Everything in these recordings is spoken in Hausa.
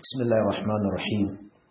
بسم الله الرحمن الرحيم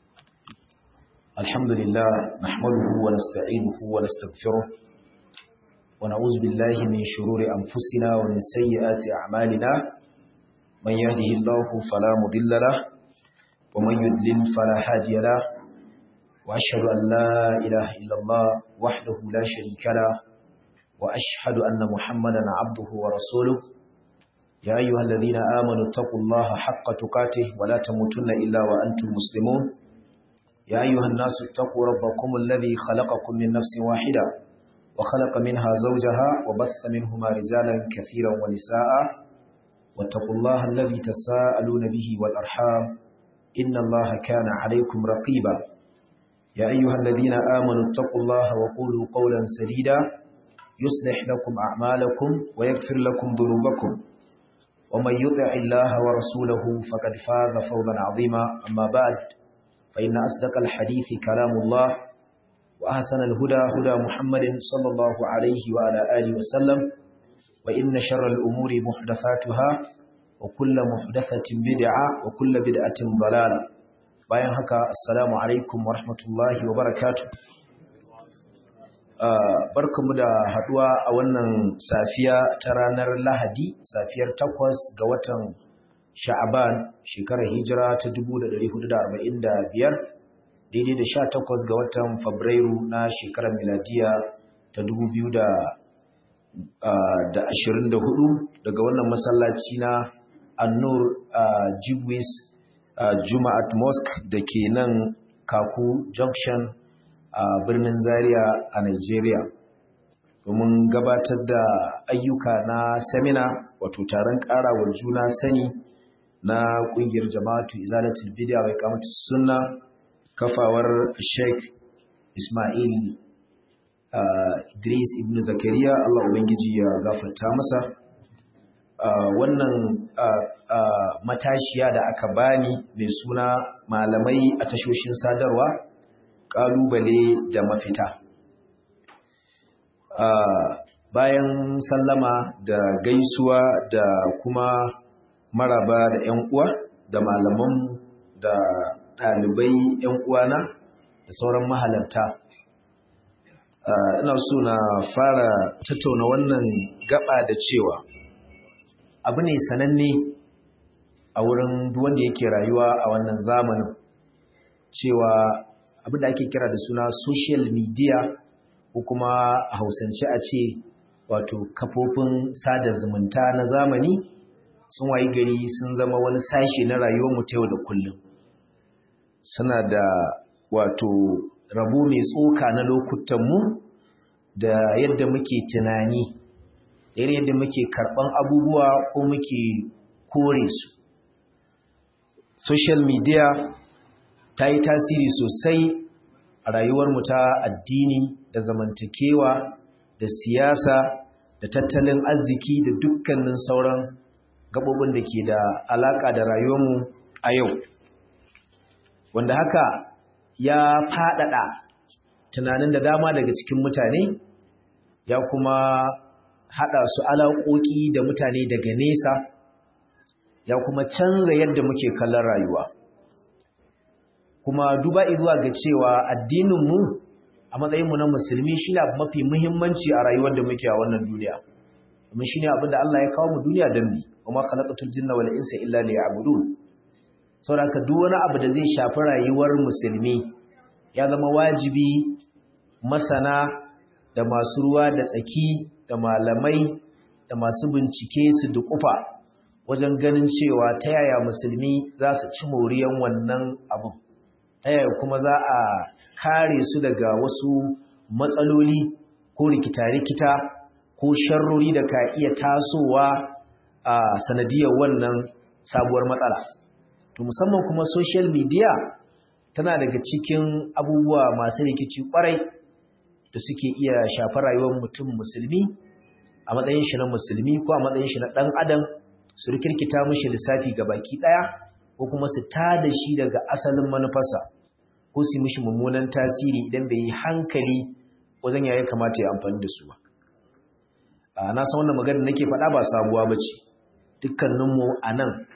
الحمد لله نحمده ونستعينه ونستغفره ونعوذ بالله من شرور أنفسنا ومن سيئات أعمالنا من يهده الله فلا مضل له ومن يضلل فلا هادي له وأشهد أن لا إله إلا الله وحده لا شريك له وأشهد أن محمدا عبده ورسوله يا أيها الذين آمنوا اتقوا الله حق تقاته ولا تموتن إلا وأنتم مسلمون يا أيها الناس اتقوا ربكم الذي خلقكم من نفس واحدة وخلق منها زوجها وبث منهما رجالا كثيرا ونساء واتقوا الله الذي تساءلون به والأرحام إن الله كان عليكم رقيبا يا أيها الذين آمنوا اتقوا الله وقولوا قولا سديدا يصلح لكم أعمالكم ويغفر لكم ذنوبكم ومن يطع الله ورسوله فقد فاز فوزا عظيما أما بعد فإن أصدق الحديث كلام الله وأحسن الهدى هدى محمد صلى الله عليه وعلى آله وسلم وإن شر الأمور محدثاتها وكل محدثة بدعة وكل بدعة ضلالة bayan haka assalamu alaikum wa rahmatullahi wa barakatuh barkamu da haduwa a wannan safiya ta ranar lahadi safiyar takwas ga watan sha'aban shekarar hijira ta 1445 daidai da sha takwas ga watan fabrairu na shekarar miladiya ta 2024 daga wannan masallaci na annur jibwis juma'at mosque da ke nan kaku junction a birnin Zaria a Nigeria domin gabatar da ayyuka na semina wato taron karawar juna sani na kungiyar jama'atu izalatul bid'a wa iqamatu sunna kafawar Sheikh Ismail Idris ibn Zakariya Allah ubangiji ya gafarta masa wannan matashiya da aka bani mai suna malamai a tashoshin sadarwa ƙalubale da mafita. Bayan sallama da gaisuwa da kuma maraba da ‘yan uwa da malaman da ɗalibai ‘yan uwana da sauran mahalarta. Ina so na fara tattauna wannan gaba da cewa abu ne sananne a wurin wanda yake rayuwa a wannan zamanin cewa abin da ake kira da suna social media ko kuma a hausance a ce wato kafofin sada zumunta na zamani sun wayi gari sun zama wani sashe na rayuwar mu ta yau da kullum suna da wato rabo mai tsoka na lokutanmu da yadda muke tunani da yadda muke karɓan abubuwa ko muke kore su social media ta yi tasiri sosai a rayuwarmu ta addini da zamantakewa da siyasa da tattalin arziki da dukkanin sauran gabobin da ke da alaka da rayuwarmu a yau wanda haka ya faɗaɗa tunanin da dama daga cikin mutane ya kuma haɗa su alaƙoƙi da mutane daga nesa ya kuma canza yadda muke kallon rayuwa kuma duba zuwa ga cewa addininmu a matsayinmu na musulmi shi ne abu mafi muhimmanci a rayuwar da muke a wannan duniya domin shi ne abin da Allah ya kawo mu duniya don bi wa ma khalaqatul jinna wal insa illa liya'budun saboda duk wani abu da zai shafi rayuwar musulmi ya zama wajibi masana da masu ruwa da tsaki da malamai da masu bincike su dukufa wajen ganin cewa ta yaya musulmi za su ci moriyan wannan abu ta yaya kuma za a kare su daga wasu matsaloli ko rikita-rikita ko sharrori da ka iya tasowa a sanadiyar wannan sabuwar matsala. To musamman kuma social media tana daga cikin abubuwa masu rikici kwarai da suke iya shafar rayuwar mutum musulmi a matsayin shi na musulmi ko a matsayin shi na ɗan adam su rikirkita mishi lissafi ga baki ɗaya ko kuma su tada shi daga asalin manufarsa ko su mishi mummunan tasiri idan bai yi hankali wajen yaya kamata ya amfani da su ba na san wannan magana nake faɗa ba sabuwa ba ce dukkaninmu a nan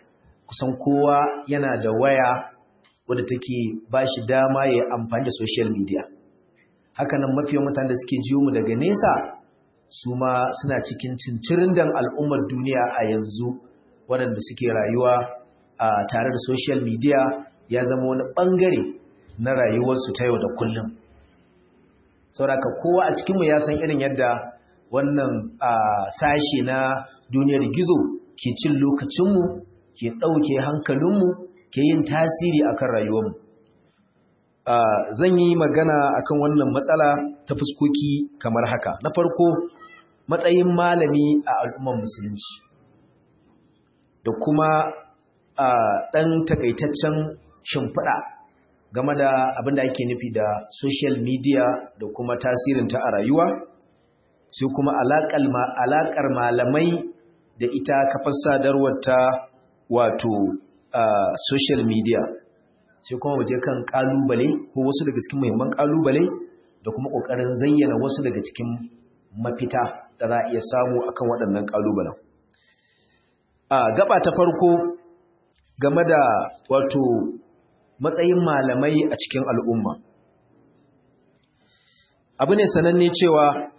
kusan kowa yana da waya wadda take ba shi dama ya amfani da social media hakanan mafiyan mutane da suke jiyo mu daga nesa su ma suna cikin cincirin dan al'ummar duniya a yanzu waɗanda suke rayuwa a tare da social media ya zama wani ɓangare na rayuwarsu ta yau da kullum sauraka kowa a cikinmu ya san irin yadda wannan sashe na duniyar gizo ke cin lokacinmu ke ɗauke hankalinmu ke yin tasiri akan rayuwarmu zan yi magana akan wannan matsala ta fuskoki kamar haka na farko matsayin malami a al'ummar musulunci da kuma ɗan takaitaccen shimfiɗa game da abin da ake nufi da social media da kuma tasirinta a rayuwa sai kuma alaƙar malamai da ita kafar sadarwar ta wato social media sai kuma waje kan ƙalubale ko wasu daga cikin muhimman ƙalubale da kuma ƙoƙarin zayyana wasu daga cikin mafita da za a iya samu akan waɗannan ƙalubalen gaba ta farko game da wato matsayin malamai a cikin al'umma. Abu ne sananne cewa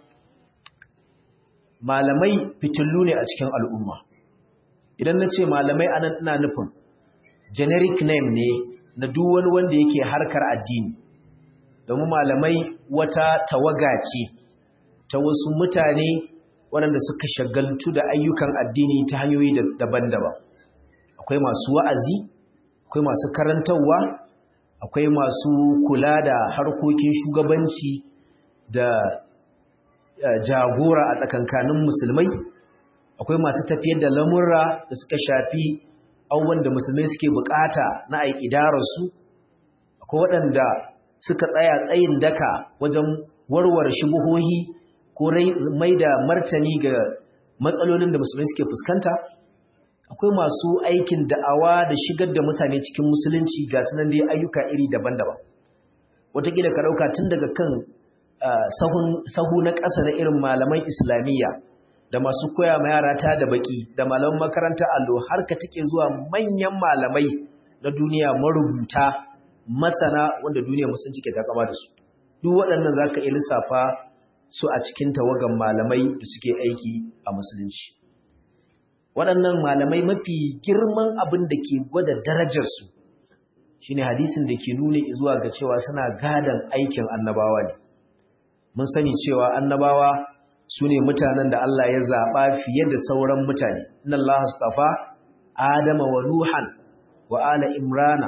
malamai fitillu ne a cikin al'umma. Idan na ce malamai anan ina nufin generic name ne na duk wani wanda yake harkar addini, domin malamai wata tawaga ce ta wasu mutane waɗanda suka shagaltu da ayyukan addini ta hanyoyi daban-daban. Akwai masu wa'azi, akwai masu karantarwa akwai masu kula da harkokin shugabanci da jagora a tsakankanin musulmai akwai masu tafiyar da lamurra da suka shafi abubuwan da musulmai suke bukata na aikidararsu akwai waɗanda suka tsaya tsayin daka wajen warware shubuhohi ko mai da martani ga matsalolin da musulmai suke fuskanta akwai masu aikin da'awa da shigar da mutane cikin musulunci ga sunan dai ayyuka iri daban-daban wataƙila ka ɗauka tun daga kan sahu na ƙasa na irin malaman islamiyya da masu koya ma yara ta da baki da malaman makaranta allo har ka take zuwa manyan malamai na duniya marubuta masana wanda duniya musulunci ke takama da su duk waɗannan za ka iya lissafa su a cikin tawagan malamai da suke aiki a musulunci waɗannan malamai mafi girman abin da ke gwada darajarsu shi ne hadisin da ke nuna zuwa ga cewa suna gadon aikin annabawa ne mun sani cewa annabawa su ne mutanen da Allah ya zaɓa fiye da sauran mutane inna Allah astafa adama wa nuhan wa ala imrana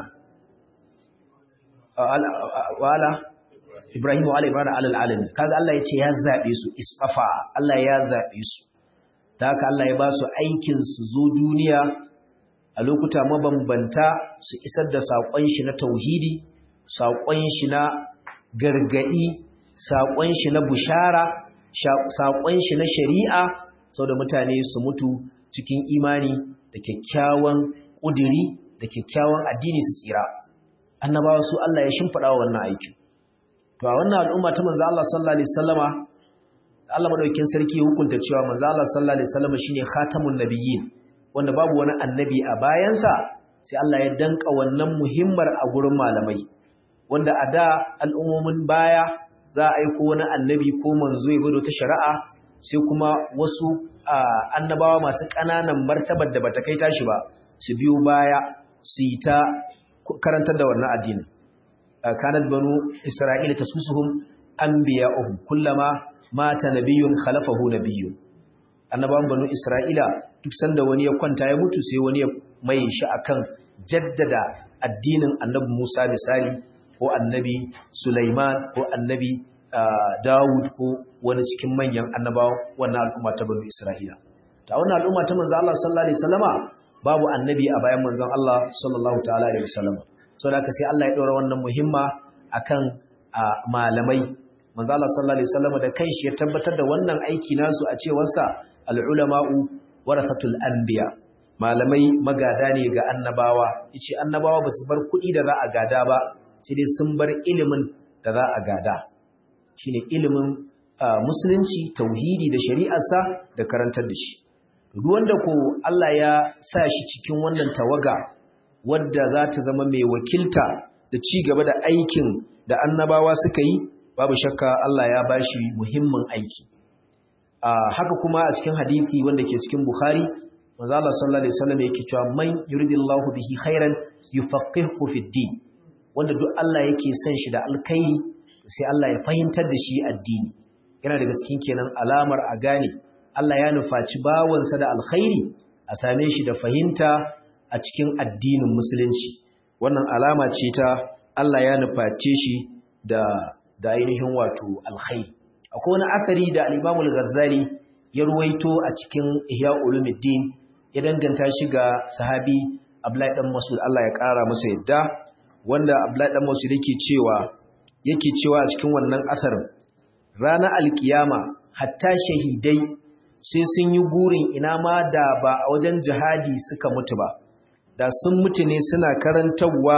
wa ala ibrahim wa ala imrana alal alamin kaga Allah ya ce ya zaɓe su isfafa Allah ya zaɓe su ta haka Allah ya ba su aikin su zo duniya a lokuta mabambanta su isar da saƙon shi na tauhidi saƙon shi na gargaɗi saƙon shi na bushara saƙon shi na shari'a sau da mutane su mutu cikin imani da kyakkyawan ƙudiri da kyakkyawan addini su tsira annabawa su Allah ya shimfiɗa wa wannan aikin to a wannan al'umma ta manzo Allah sallallahu alaihi wasallama Allah madaukakin sarki hukunta cewa manzo Allah sallallahu alaihi wasallama shine khatamun nabiyyin wanda babu wani annabi a bayansa sai Allah ya danka wannan muhimmar a gurin malamai wanda a da al'ummomin baya za a aiko wani annabi ko manzo ya gudu ta shari'a sai kuma wasu annabawa masu ƙananan martabar da bata kai tashi ba su biyo baya su yi ta karantar da wannan addinin kanat banu isra'ila tasusuhum anbiya'uhum kullama mata nabiyyun khalafahu nabiyyun annabawan banu isra'ila duk sanda wani ya kwanta ya mutu sai wani ya mai shi akan jaddada addinin annabi Musa misali ko annabi Sulaiman ko annabi Dawud ko wani cikin manyan annabawan wannan al'umma ta banu Isra'ila ta wannan al'umma ta manzo Allah sallallahu alaihi wasallama babu annabi a bayan manzon Allah sallallahu ta'ala alaihi wasallama saboda haka sai Allah ya dora wannan muhimma akan malamai manzo Allah sallallahu alaihi wasallama da kanshi ya tabbatar da wannan aiki nasu a cewar sa al-ulama'u warasatul anbiya malamai magada ne ga annabawa yace annabawa basu bar kuɗi da za a gada ba sai dai sun bar ilimin da za a gada shine ilimin musulunci tauhidi da shari'arsa da karantar da shi duk wanda ko Allah ya sa shi cikin wannan tawaga wadda za ta zama mai wakilta da ci gaba da aikin da annabawa suka yi babu shakka Allah ya bashi muhimmin aiki haka kuma a cikin hadisi wanda ke cikin Bukhari manzo Allah sallallahu alaihi wasallam yake cewa man yuridillahu bihi khairan yufaqihu fid din wanda duk Allah yake son shi da alkhairi sai Allah ya fahimtar da shi addini yana daga cikin kenan alamar a gane Allah ya nufaci bawansa da alkhairi a same shi da fahimta a cikin addinin musulunci wannan alama ce ta Allah ya nuface shi da da ainihin wato alkhairi akwai wani asari da al-Imam al-Ghazali ya ruwaito a cikin Ihya Ulumuddin ya danganta shi ga sahabi Abdullahi dan Mas'ud Allah ya kara masa yadda wanda Abdullahi dan Mas'ud yake cewa yake cewa a cikin wannan asarin ranar alkiyama hatta shahidai sai sun yi gurin ina ma da ba a wajen jihadi suka mutu ba da sun mutu ne suna karantarwa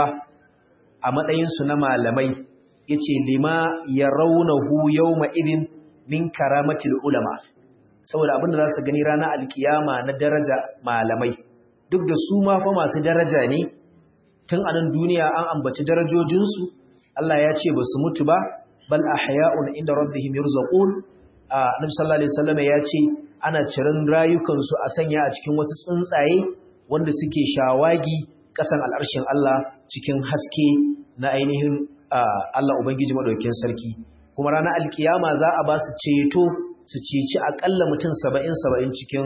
a matsayinsu na malamai ya ce lima ya raunahu yau ma'irin min karamatil ulama saboda abinda za su gani ranar alkiyama na daraja malamai duk da su ma fa masu daraja ne tun a nan duniya an ambaci darajojinsu Allah ya ce ba su mutu ba bal ahya'un inda rabbihim yurzaqun Annabi sallallahu alaihi wasallam ya ce ana cirin rayukansu a sanya a cikin wasu tsuntsaye wanda suke shawagi kasan al'arshin Allah cikin haske na ainihin Allah Ubangiji madaukakin sarki kuma ranar alkiyama za a ba su ceto su ceci akalla mutum 70 70 cikin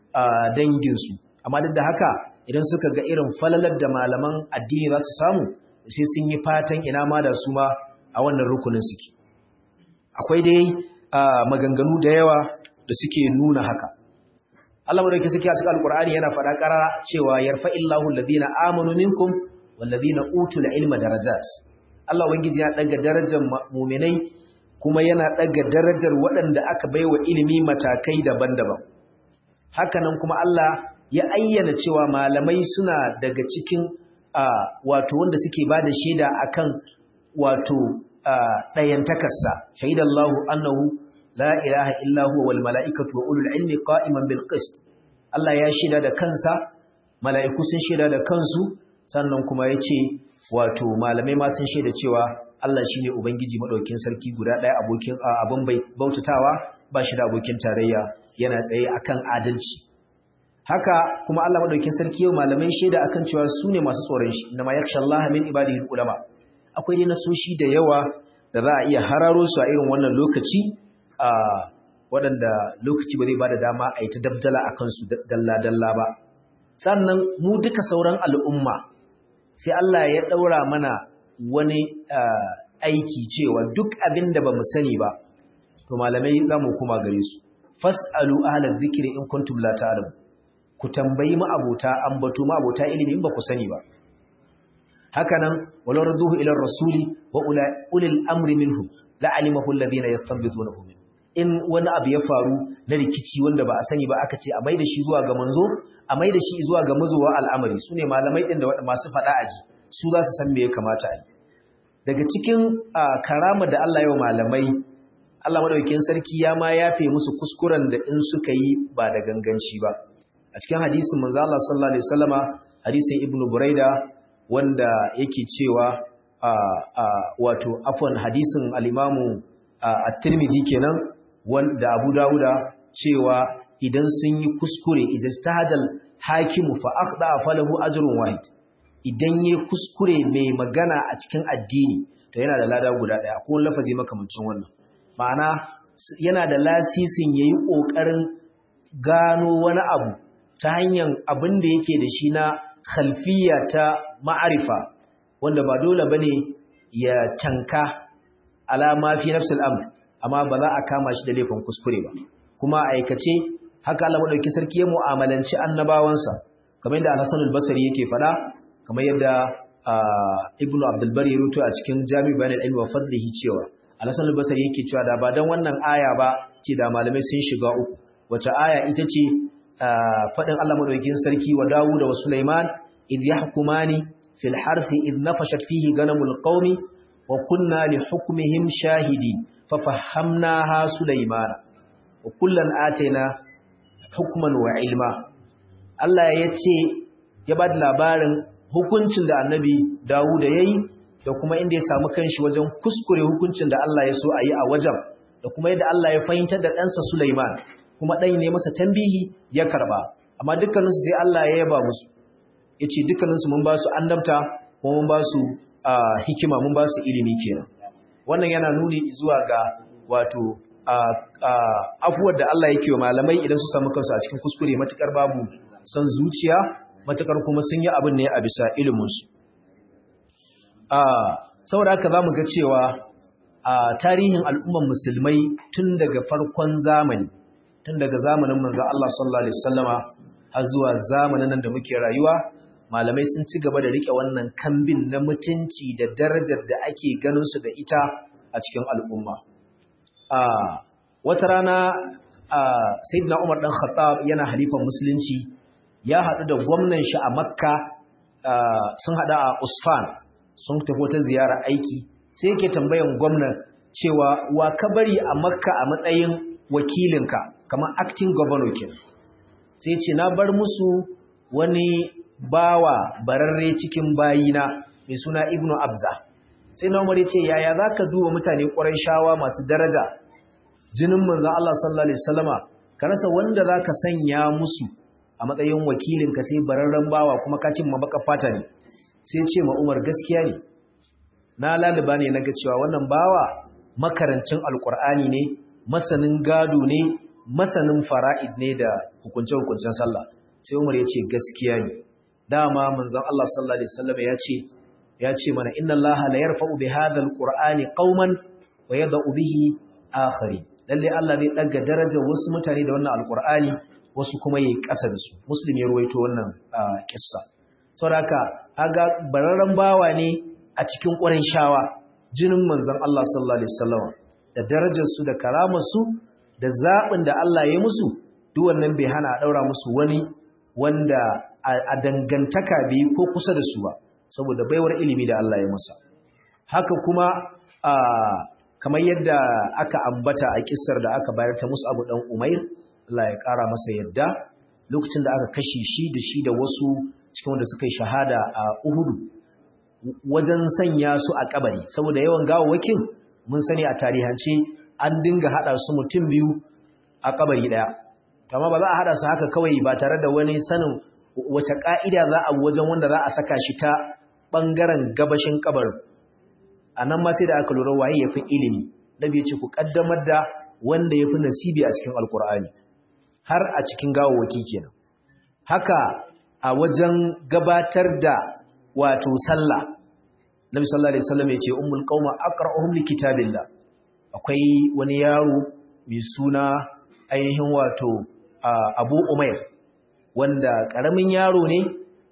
dangin su amma duk da haka idan suka ga irin falalar da malaman addini za su samu sai sun yi fatan ina ma da su ma a wannan rukunin suke akwai dai maganganu da yawa da suke nuna haka Allah madauki suke a cikin alkur'ani yana faɗa ƙarara cewa yarfa'illahu alladhina amanu minkum walladhina utul ilma darajat Allah ubangiji ya daga darajar mu'minai kuma yana daga darajar waɗanda aka baiwa ilimi matakai daban-daban hakanan kuma Allah ya ayyana cewa malamai suna daga cikin wato wanda suke bada shaida akan wato ɗayantakarsa shaidallahu annahu la ilaha illa huwa wal mala'ikatu wa ulul ilmi qa'iman bil qist Allah ya shida da kansa mala'iku sun shida da kansu sannan kuma yace wato malamai ma sun shida cewa Allah shine ubangiji madaukin sarki guda ɗaya abokin abin bai bautatawa ba shi da abokin tarayya yana tsaye akan adalci haka kuma Allah madaukin sarki yau malamai shaida akan cewa su ne masu tsoron shi inna ma yakhshallaha min ibadihi ulama akwai dai nasoshi da yawa da za a iya hararo su a irin wannan lokaci a waɗanda lokaci ba zai ba da dama a yi ta dabdala a kansu dalla-dalla ba sannan mu duka sauran al'umma sai Allah ya ɗaura mana wani aiki cewa duk abin da ba mu sani ba to malamai za mu kuma gare su fas'alu ahalar zikiri in kuntum la ta'lamu ku tambayi ma'abota ambato ma'abota ilimi in ba ku sani ba hakanan walau raduhu ila rasuli wa ulil amri minhum la'alimahu alladhina yastanbitunahu minhum in wani abu ya faru na rikici wanda ba a sani ba aka ce a maida shi zuwa ga manzo a maida shi zuwa ga mazuwa al'amari sune malamai din da masu fada aji su za su san me ya kamata a yi daga cikin karama da Allah yau malamai Allah madaukakin sarki ya ma yafe musu kuskuren da in suka yi ba da ganganci ba a cikin hadisin manzo Allah sallallahu alaihi wasallama hadisin ibnu buraida wanda yake cewa wato afwan hadisin al-imamu at-tirmidhi kenan wanda Abu Dawuda cewa idan sun yi kuskure ijtihadal hakimu fa aqda falahu ajrun wahid idan yayi kuskure mai magana a cikin addini to yana da lada guda daya ko lafazi makamancin wannan ma'ana yana da lasisin yayi kokarin gano wani abu ta hanyar abin da yake da shi na khalfiya ta ma'arifa wanda ba dole bane ya canka alama fi nafsul amr amma ba za a kama shi da laifin kuskure ba kuma a aikace haka Allah madauki sarki ya mu'amalanci annabawansa kamar yadda Al-Hasan al-Basri yake fada kamar yadda Ibn Abdul Bari ya rubuta a cikin Jami' Bayan al-Ilm wa Fadlihi cewa Al-Hasan al-Basri yake cewa da ba dan wannan aya ba ce da malamai sun shiga uku wata aya ita ce fadin Allah madaukakin sarki wa Dawud wa Sulaiman idh yahkumani fil harthi idh nafashat fihi ganamul qaumi wa kunna li hukmihim shahidin ففهمناها سليمان وكلا آتينا حكما وعلما Allah ya ce ya ba da labarin hukuncin da annabi Dawud yayi da kuma inda ya samu kanshi wajen kuskure hukuncin da Allah ya so a yi a wajen da kuma yadda Allah ya fahimtar da ɗansa Sulaiman kuma ɗan ne masa tambihi ya karba amma dukkaninsu sai Allah ya yaba musu ya ce dukkaninsu mun ba su annabta kuma mun ba su hikima mun ba su ilimi kenan wannan yana nuni zuwa ga wato afuwar da Allah yake wa malamai idan su samu kansu a cikin kuskure matukar babu san zuciya matukar kuma sun yi abin ne a bisa iliminsu saboda haka za mu ga cewa a tarihin al'umman musulmai tun daga farkon zamani tun daga zamanin manzan Allah sallallahu Alaihi wasallama har zuwa zamanin nan da muke rayuwa malamai sun ci gaba da rike wannan kambin na mutunci da darajar da ake ganin su da ita a cikin al'umma wata rana sayyidina Umar dan Khattab yana halifan musulunci ya haɗu da gwamnan shi a Makka sun haɗu a Usfan sun tafi wata ziyara aiki sai yake tambayan gwamnan cewa wa ka bari a Makka a matsayin wakilinka kamar acting governor kenan sai ce na bar musu wani bawa bararre cikin bayina mai suna Ibnu Abza sai na Umar ya ce yaya zaka duba mutane ƙwarai shawa masu daraja jinin manzan Allah sallallahu Alaihi wasallama ka rasa wanda za ka sanya musu a matsayin wakilinka sai bararren bawa kuma kacin mabaka fata ne sai ce ma umar gaskiya ne na laliba ne na ga cewa wannan bawa makarancin alkur'ani ne masanin gado ne masanin fara'id ne da hukunce-hukuncen sallah sai umar ya ce gaskiya ne dama manzan Allah sallallahu Alaihi wasallama ya ce ya ce mana inna Allah la yarfa'u bi hadha alqur'ani qauman wa yada'u bihi akharin lalle Allah zai daga darajar wasu mutane da wannan alkur'ani wasu kuma yayi ƙasa da su muslim ya ruwaito wannan kissa saboda aga bararren bawa ne a cikin ƙurin shawa jinin manzon Allah sallallahu alaihi wasallam da darajar su da karamar su da zabin da Allah ya musu duk wannan bai hana a daura musu wani wanda a dangantaka bai ko kusa da su ba saboda baiwar ilimi da Allah ya masa haka kuma kamar yadda aka ambata a kissar da aka bayar ta musu abu dan umair Allah ya kara masa yadda lokacin da aka kashe shi da shi da wasu cikin wanda suka yi shahada a uhudu wajen sanya su a kabari saboda yawan gawawwakin mun sani a tarihance an dinga hada su mutum biyu a kabari daya amma ba za a hada su haka kawai ba tare da wani sanin wace ka'ida za a wajen wanda za a saka shi ta bangaren gabashin kabarin a nan ma sai da aka lura waye ya fi ilimi nabi ya ce ku kaddamar da wanda ya fi nasibi a cikin alkur'ani har a cikin gawawaki kenan haka a wajen gabatar da wato sallah nabi sallallahu alaihi wasallam ya ce ummul qauma aqra'uhum likitabillah akwai wani yaro mai suna ainihin wato abu umair wanda karamin yaro ne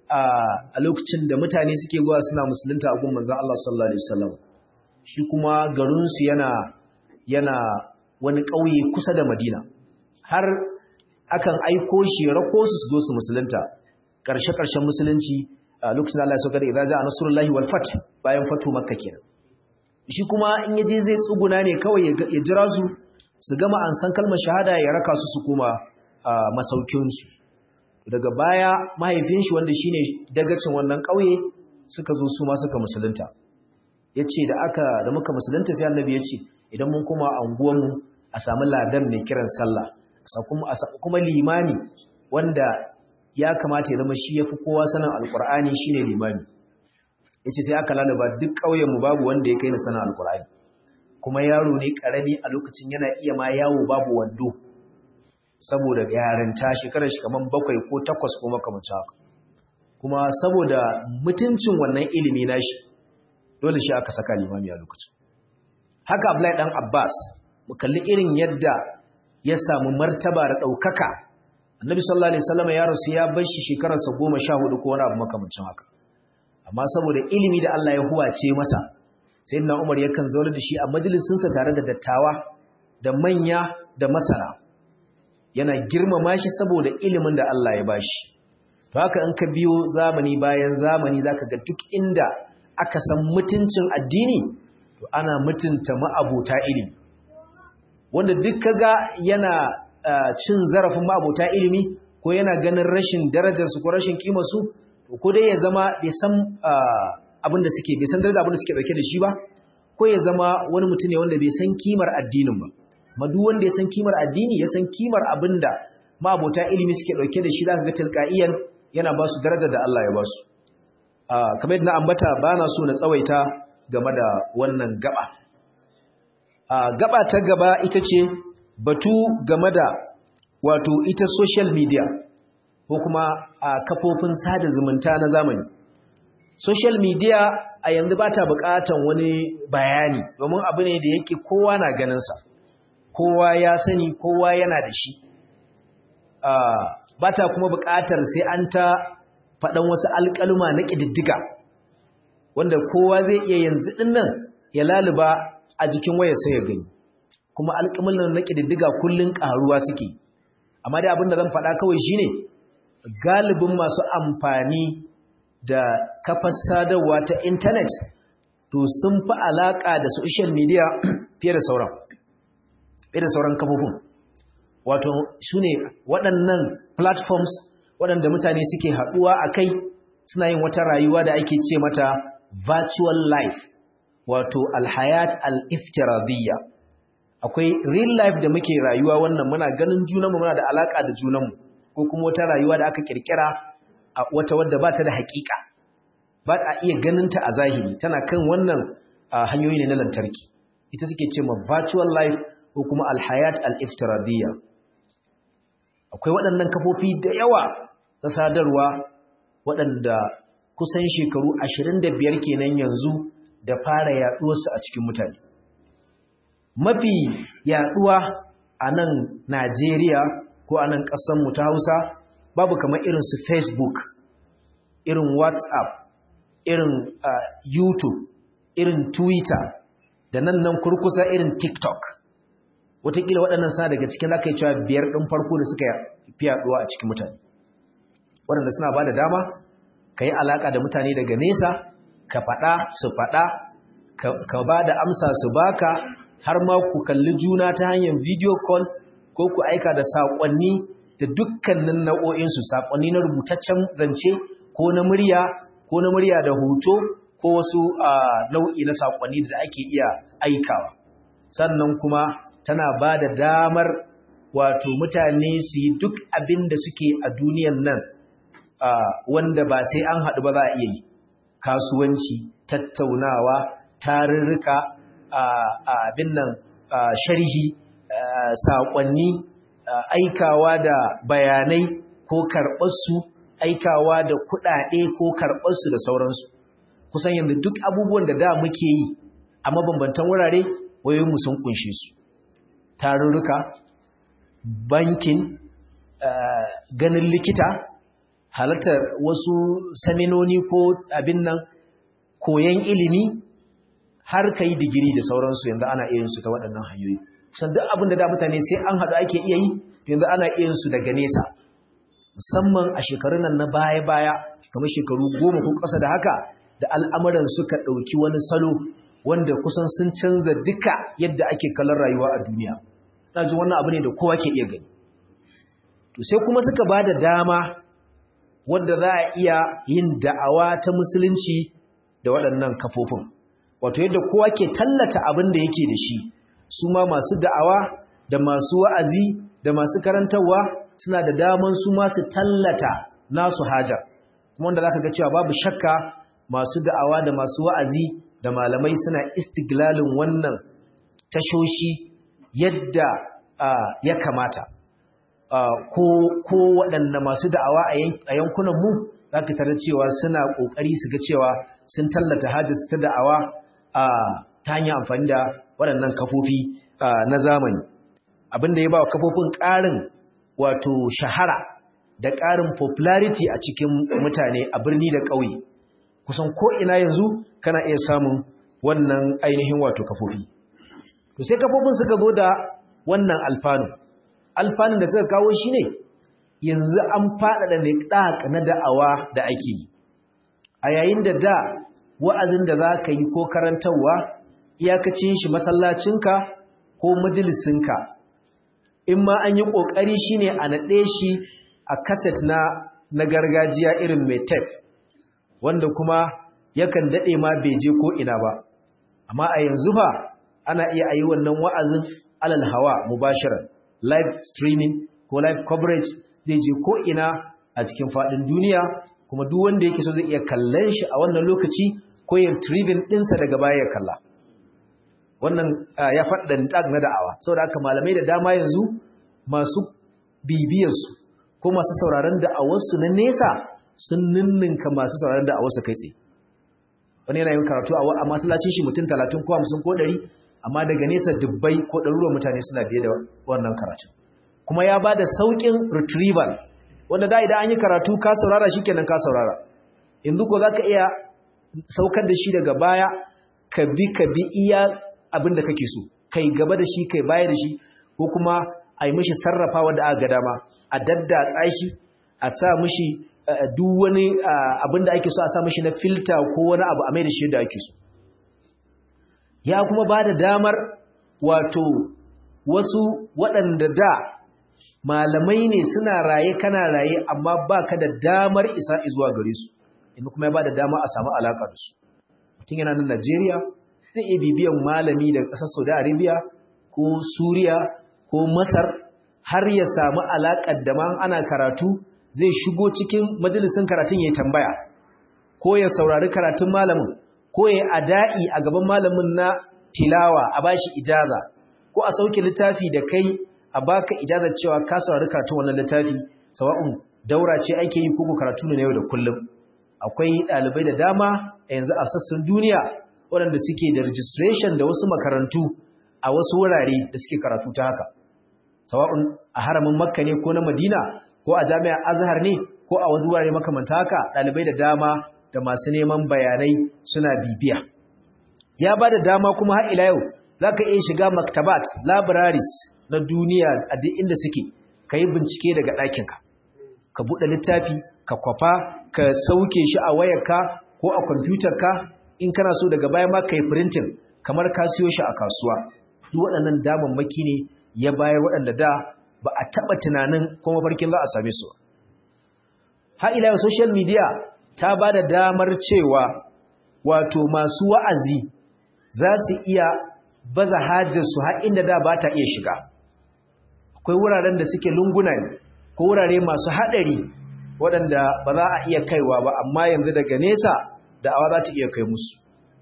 a lokacin da mutane suke zuwa suna musulunta a gun manzon Allah sallallahu alaihi wasallam shi kuma garinsu yana yana wani ƙauye kusa da Madina har akan aiko shi rako su su zo su musulunta ƙarshe-ƙarshen musulunci a lokacin Allah ya saukar da idza ja'a nasrullahi wal fath bayan fatu makka kenan shi kuma in yaje zai tsuguna ne kawai ya jira su su gama an san kalmar shahada ya raka su su koma masaukin su daga baya mahaifin shi wanda shine dagacin wannan ƙauye suka zo su ma suka musulunta ya ce da aka da muka musulunta sai annabi ya ce idan mun kuma anguwanmu a samu ladan mai kiran sallah kuma limani wanda ya kamata ya zama shi ya fi kowa sanin alkur'ani shi ne limami ya ce sai aka lalaba duk ƙauyenmu babu wanda ya kai na sanin alkur'ani kuma yaro ne ƙarami a lokacin yana iya ma yawo babu wando saboda yarinta shekarar shi kamar bakwai ko takwas ko makamancin haka kuma saboda mutuncin wannan ilimi nashi dole shi aka saka limami a lokacin haka Abdullahi dan Abbas mu kalli irin yadda ya samu martaba da daukaka Annabi sallallahu alaihi wasallam ya rasu ya bar shi shekararsa 14 ko wani abu makamancin haka amma saboda ilimi da Allah ya huwace masa sayyidina Umar yakan zauna da shi a majalisin sa tare da dattawa da manya da masana yana girmama shi saboda ilimin da Allah ya bashi to haka in ka biyo zamani bayan zamani zaka ga duk inda aka san mutuncin addini to ana mutunta ma'abota ilimi wanda duk kaga yana cin zarafin ma'abota ilimi ko yana ganin rashin darajarsu ko rashin kimarsu to ko dai ya zama bai san abin da suke bai san daraja abin da suke dauke da shi ba ko ya zama wani mutum ne wanda bai san kimar addinin ba ma duk wanda ya san kimar addini ya san kimar abin da ma'abota ilimi suke dauke da shi zaka ga tilqaiyan yana ba su daraja da Allah ya ba su kamar yadda na ambata ba na so na tsawaita game da wannan gaba gaba ta gaba ita ce batu game da wato ita social media ko kuma a kafofin sada zumunta na zamani social media a yanzu ba ta bukatan wani bayani domin abu ne da yake kowa na ganinsa kowa ya sani kowa yana da shi ba ta kuma bukatar sai an ta faɗan wasu alƙaluma na ƙididdiga wanda kowa zai iya yanzu ɗinnan ya laluba a jikin wayar sai ya gani kuma alƙamulan na ƙididdiga kullum ƙaruwa suke amma dai abin da zan faɗa kawai shine galibin masu amfani da kafar sadarwa ta intanet to sun fi alaƙa da social media fiye da sauran fiye da sauran kafofin wato su ne waɗannan platforms waɗanda mutane suke haɗuwa a kai suna yin wata rayuwa da ake ce mata virtual life wato alhayat al-iftiradiyya akwai real life da muke rayuwa wannan muna ganin junanmu muna da alaka da junanmu ko kuma wata rayuwa da aka kirkira a wata wadda ba ta da hakika ba a iya ganin ta a zahiri tana kan wannan hanyoyi ne na lantarki ita suke ce ma virtual life ko kuma alhayat al-iftiradiyya akwai waɗannan kafofi da yawa na sadarwa waɗanda kusan shekaru 25 kenan yanzu da fara yaɗuwarsu a cikin mutane mafi yaɗuwa a nan Najeriya ko a nan ƙasanmu ta Hausa babu kamar irin su Facebook irin WhatsApp irin uh, YouTube irin Twitter da nan nan kurkusa irin TikTok wataƙila waɗannan suna daga cikin zaka yi cewa biyar ɗin farko da suka fi yaɗuwa a cikin mutane waɗanda suna ba da dama ka yi alaƙa da mutane daga nesa ka faɗa su faɗa ka ba da amsa su baka har ma ku kalli juna ta hanyar video call ko ku aika da saƙonni da dukkanin nau'o'insu saƙonni na rubutaccen zance ko na murya ko na murya da hoto ko wasu nau'i na saƙonni da ake iya aikawa sannan kuma tana ba da damar wato mutane su yi duk abin da suke a duniyan nan wanda ba sai an haɗu ba za a iya yi kasuwanci tattaunawa tarurruka abin nan sharhi saƙonni aikawa da bayanai ko karɓarsu aikawa da kuɗaɗe ko karɓarsu da sauransu kusan yanzu duk abubuwan da da muke yi a mabambantan wurare wayoyinmu sun kunshe su tarurruka bankin ganin likita halartar wasu saminoni ko abin nan koyon ilimi har ka yi digiri da sauransu yanzu ana iya su ta waɗannan hanyoyi kusan duk abin da da mutane sai an haɗu ake iya yi yanzu ana iya su daga nesa musamman a shekarun nan na baya-baya kamar shekaru goma ko ƙasa da haka da al'amuran suka ɗauki wani salo wanda kusan sun canza duka yadda ake kallon rayuwa a duniya na ji wannan abu ne da kowa ke iya gani to sai kuma suka ba da dama wadda za a iya yin da'awa ta musulunci da waɗannan kafofin wato yadda kowa ke tallata abin da yake da shi su ma masu da'awa da masu wa'azi da masu karantarwa suna da daman su ma su tallata nasu haja kuma wanda zaka ga cewa babu shakka masu da'awa da masu wa'azi da malamai suna istiglalin wannan tashoshi yadda ya kamata ko waɗanda masu da'awa a yankunan mu za ka tarar cewa suna ƙoƙari su ga cewa sun tallata hajjis ta da'awa ta hanyar amfani da waɗannan kafofi na zamani abin da ya ba wa kafofin ƙarin wato shahara da ƙarin popularity a cikin mutane a birni da ƙauye kusan ko'ina yanzu kana iya samun wannan ainihin wato kafofi to sai kafofin suka zo da wannan alfanu alfanun da suka kawo shi ne yanzu an faɗaɗa niɗaƙ na da'awa da ake yi a yayin da da wa'azin da za ka yi ko karantarwa iyakacin shi masallacinka ko majalisinka in ma an yi ƙoƙari shi ne a naɗe shi a kaset na na gargajiya irin mai tef wanda kuma yakan dade ma bai je ko ina ba amma a yanzu fa ana iya ayi wannan wa'azin alal hawa mubashiran live streaming ko live coverage zai je ko ina a cikin fadin duniya kuma duk wanda yake so zai iya kallon shi a wannan lokaci ko yin tribin ɗinsa daga baya ya kalla wannan ya faɗa tag na da'awa saboda haka malamai da dama yanzu masu bibiyarsu ko masu sauraron da'awarsu na nesa sun ninninka masu sauraron da'awarsu kai tsaye wani yana yin karatu a masallacin shi mutum talatin ko hamsin ko ɗari amma daga nesa dubbai ko ɗaruruwan mutane suna biye da wannan karatu kuma ya ba da sauƙin retrieval wanda da idan an yi karatu ka saurara shi kenan ka saurara yanzu ko za ka iya saukar da shi daga baya ka bi ka bi iya abin da kake so kai gaba da shi kai baya da shi ko kuma a yi mishi sarrafawa da aka ga dama a daddatsa shi a sa mishi duk wani abin da ake so a sa mishi na filta ko wani abu a mai da shi da ake so ya kuma ba da damar wato wasu waɗanda da malamai ne suna raye kana raye amma ba ka da damar isa zuwa gare su inda kuma ya ba da dama a samu alaƙa da su mutum yana nan najeriya zai iya bibiyan malami daga ƙasar saudi arabia ko suriya ko masar har ya samu alaƙar da ma ana karatu zai shigo cikin majalisun karatun ya tambaya ko ya saurari karatun malamin ko ya ada'i a gaban malamin na tilawa a bashi ijaza ko a sauke littafi da kai a baka ijazar cewa ka saurari karatun wannan littafi sawa'un daura ce ake yi ko karatu ne yau da kullum akwai ɗalibai da dama a yanzu a sassan duniya waɗanda suke da registration da wasu makarantu a wasu wurare da suke karatu ta haka sawa'un a haramin makka ne ko na madina ko a jami'ar azhar ne ko a wasu wurare makamanta haka ɗalibai da dama da masu neman bayanai suna bibiya ya ba da dama kuma har ila yau za ka iya shiga maktabat libraries na duniya a duk inda suke ka yi bincike daga ɗakinka ka buɗe littafi ka kwafa ka sauke shi a wayarka ko a kwamfutarka in kana so daga baya ma ka yi printing kamar ka siyo shi a kasuwa duk waɗannan damammaki ne ya bayar waɗanda da ba a taɓa tunanin kuma farkin za a same su har ila social media ta ba da damar cewa wato masu wa'azi za su iya baza hajjarsu har inda da ba ta iya shiga akwai wuraren da suke lunguna ne ko wurare masu haɗari waɗanda ba za a iya kaiwa ba amma yanzu daga nesa da awa za ta iya kai musu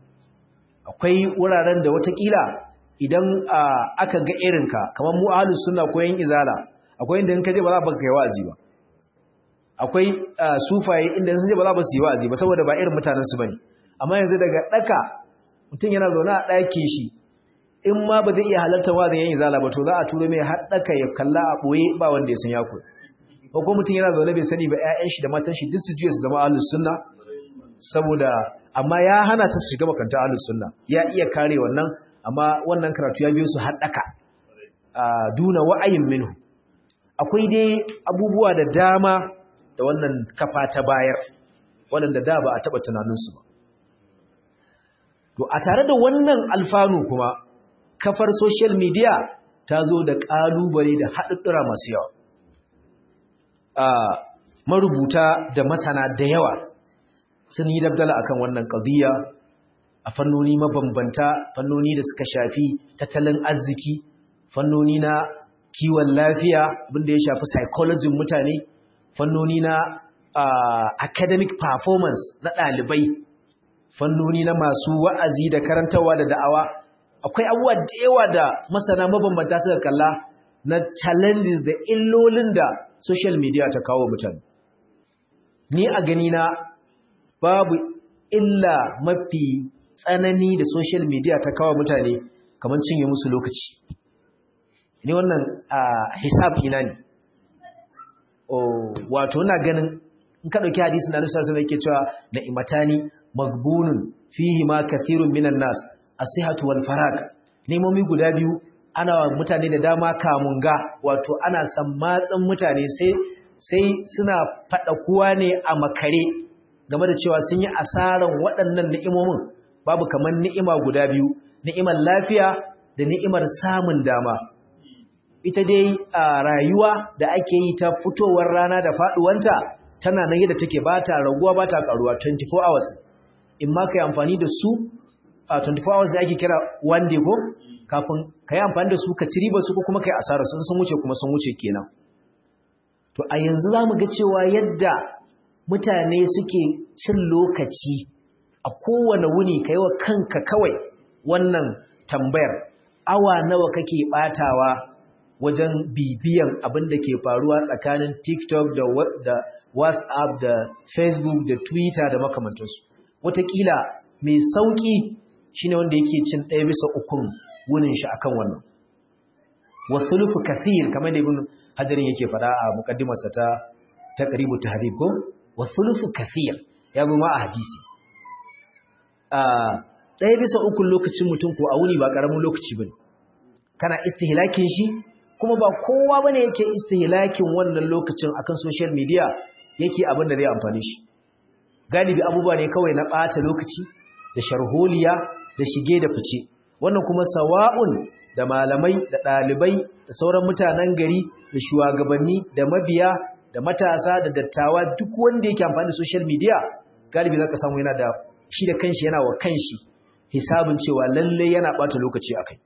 akwai wuraren da watakila idan aka ga irinka kamar mu ahlus sunna ko yan izala akwai inda in ka je ba za ka kai wa'azi ba akwai sufaye inda sun je ba za ba su yi wa'azi ba saboda ba irin mutanen su bane amma yanzu daga daka mutum yana zaune a ɗakin shi in ma ba zai iya halarta wa'azin yan izala ba to za a turo mai har daka ya kalla a boye ba wanda ya san ya koyi ko kuma mutum yana zaune bai sani ba ƴaƴan shi da matan shi duk su juya su zama ahlus sunna saboda amma ya hana su shiga makaranta ahlus sunna ya iya kare wannan amma wannan karatu ya biyo su haɗaka a duna wa'ayin minhu akwai dai abubuwa da dama da wannan kafa ta bayar waɗanda da ba a taɓa tunaninsu ba to a tare da wannan alfanu kuma kafar social media ta zo da ƙalubale da haɗuɗɗura masu yawa marubuta da masana da yawa sun yi dabdala akan wannan ƙadiyya a fannoni mabambanta fannoni da suka shafi tattalin arziki fannoni na kiwon lafiya abinda ya shafi psychology mutane fannoni na uh, academic performance na ɗalibai fannoni na masu wa'azi da karantarwa da da'awa akwai abubuwa da yawa da masana mabambanta suka kalla na challenges da illolin da social media ta kawo mutane ni a gani na babu illa mafi tsanani da social media ta kawo mutane kamar cinye musu lokaci ni wannan hisab ina ne wato na ganin in ka dauki hadisin da Annabi sallallahu yake cewa na imatani magbunun fihi ma kathirun minan nas as-sihhatu wal farag nemomi guda biyu ana wa mutane da dama kamunga wato ana sammatsin mutane sai sai suna fada kuwa ne a makare game da cewa sun yi asaran waɗannan ni'imomin babu kamar ni'ima guda biyu ni'imar lafiya da ni'imar samun dama ita dai a rayuwa da ake yi ta fitowar rana da faduwanta tana nan yadda take ba ta raguwa ba ta karuwa 24 hours in ma kai amfani da su a 24 hours da ake kira one day ko kafin ka yi amfani da su ka ci riba su ko kuma ka yi asara sun sun wuce kuma sun wuce kenan to a yanzu za mu ga cewa yadda mutane suke cin lokaci a kowane wuni ka yi wa kanka kawai wannan tambayar awa nawa kake batawa wajen bibiyan abin da ke faruwa tsakanin tiktok da, da whatsapp da facebook da twitter da makamantansu wataƙila mai sauƙi shine wanda yake cin ɗaya bisa ukun wunin shi akan wannan wasulufu kathir kamar da ibn hajarin yake faɗa a muqaddimarsa ta taqribu tahrib ko wasulufu kathir ya zo ma a hadisi a ɗaya bisa ukun lokacin mutum ko a wuni ba ƙaramin lokaci bane kana istihlakin shi kuma ba kowa bane yake istihlakin wannan lokacin akan social media yake abin da zai amfane shi galibi abubuwa ne kawai na ɓata lokaci da sharholiya da shige da fice wannan kuma sawa'un da malamai da ɗalibai da sauran mutanen gari da shugabanni da mabiya da matasa da dattawa duk wanda yake amfani da social media galibi zaka samu yana da shi da kanshi yana wa kanshi hisabin cewa lalle yana ɓata lokaci akai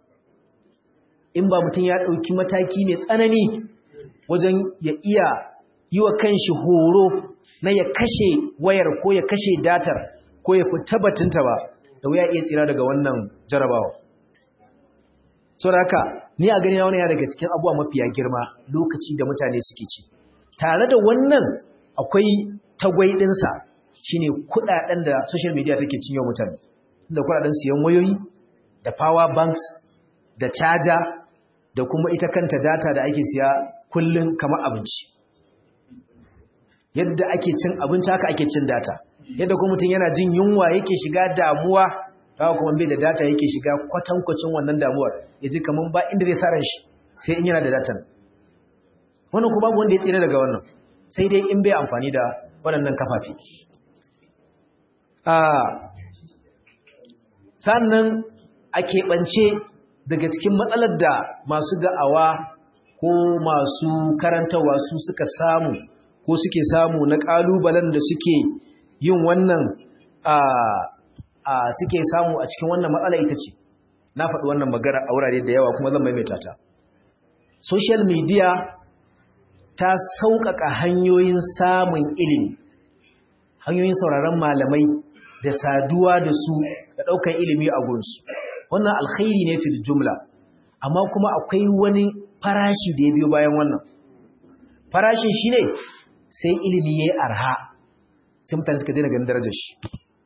in ba mutum ya ɗauki mataki ne tsanani wajen ya iya yi wa kanshi horo na ya kashe wayar ko ya kashe datar ko ya fita batunta ba da wuya iya tsira daga wannan jarabawa so da haka ni a gani na wani ya daga cikin abuwa mafiya girma lokaci da mutane suke ci tare da wannan akwai tagwai ɗinsa shine kuɗaɗen da social media take cinye mutane da kuɗaɗen siyan wayoyi da power banks da caja da kuma ita kanta data da ake siya kullum kamar abinci yadda ake cin abinci haka ake cin data yadda kuma mutum yana jin yunwa yake shiga damuwa haka kuma bai da data yake shiga kwatankwacin wannan damuwar ya ji kamar ba inda zai sa ran shi sai in yana da datan wannan kuma babu wanda ya tsira daga wannan sai dai in bai amfani da waɗannan kafafi sannan a keɓance daga cikin matsalar da masu da'awa ko masu karantarwa su suka samu ko suke samu na ƙalubalen da suke yin wannan a suke samu a cikin wannan matsala ita ce na faɗi wannan magana a wurare da yawa kuma zan maimaita ta social media ta sauƙaƙa hanyoyin samun ilimi hanyoyin sauraron malamai da saduwa da su da ɗaukar ilimi a gunsu wannan alkhairi ne fil jumla amma kuma akwai wani farashi da ya biyo bayan wannan farashin shi ne sai ilimi ya yi arha sai mutane suka daina ganin darajar shi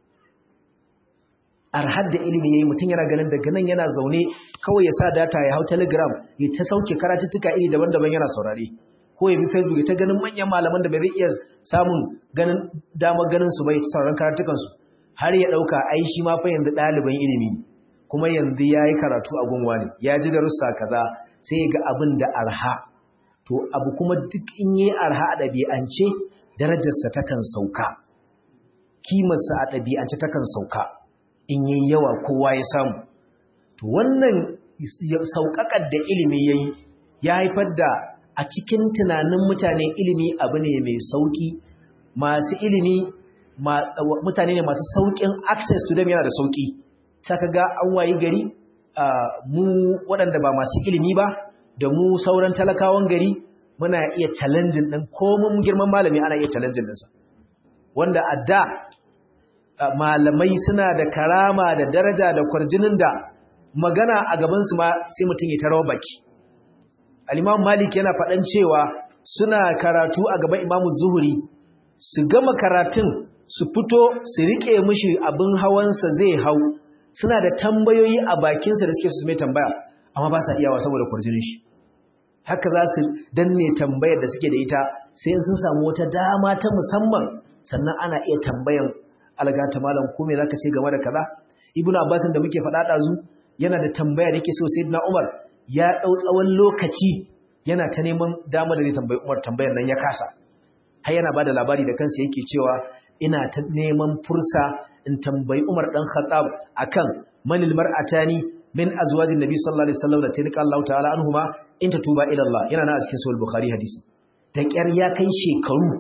arhar da ilimi ya yi mutum yana ganin daga nan yana zaune kawai ya sa data ya hau telegram ya ta sauke karatuttuka iri daban-daban yana saurare ko ya bi facebook ya ta ganin manyan malaman da bai zai iya samun ganin damar ganin su bai sauran karatukansu har ya ɗauka ai shi ma fa yanzu ɗaliban ilimi kuma yanzu ya yi karatu a gunwa ne ya ji darussa kaza sai ya ga abin da arha to abu kuma duk in yi arha a ɗabi'ance darajarsa takan sauka kimarsa a ɗabi'ance takan sauka in yi yawa kowa ya samu to wannan sauƙaƙar da ilimi ya yi ya haifar da a cikin tunanin mutane ilimi abu ne mai sauƙi masu ilimi mutane ne masu sauƙin access to them yana da sauƙi saka ga an wayi gari mu waɗanda ba masu ilimi ba da mu sauran talakawan gari muna iya challenging ɗin komin girman malami ana iya challenging ɗinsa wanda a da malamai suna da karama da daraja da kwarjinin da magana a gabansu ma sai mutum ya tarawa baki al-imam malik yana faɗan cewa suna karatu a gaban imamu zuhuri su gama karatun su fito su riƙe mishi abin hawansa zai hau suna da tambayoyi a bakinsa da suke su mai tambaya amma ba sa iyawa saboda kwarjinin shi haka za su danne tambayar da suke da ita sai sun samu wata dama ta musamman sannan ana iya tambayan algata malam ko me zaka ce game da kaza ibnu abbas da muke faɗa dazu yana da tambaya da yake so sayyidina umar ya dau tsawon lokaci yana ta neman dama da zai tambayi umar tambayar nan ya kasa har yana bada labari da kansa yake cewa ina ta neman fursa in tambayi umar dan khattab akan manil mar'atani min azwajin nabi sallallahu alaihi wasallam da tilka Allah ta'ala anhuma in tatuba ila Allah yana na a cikin sahih bukhari hadisi da kyar ya kai shekaru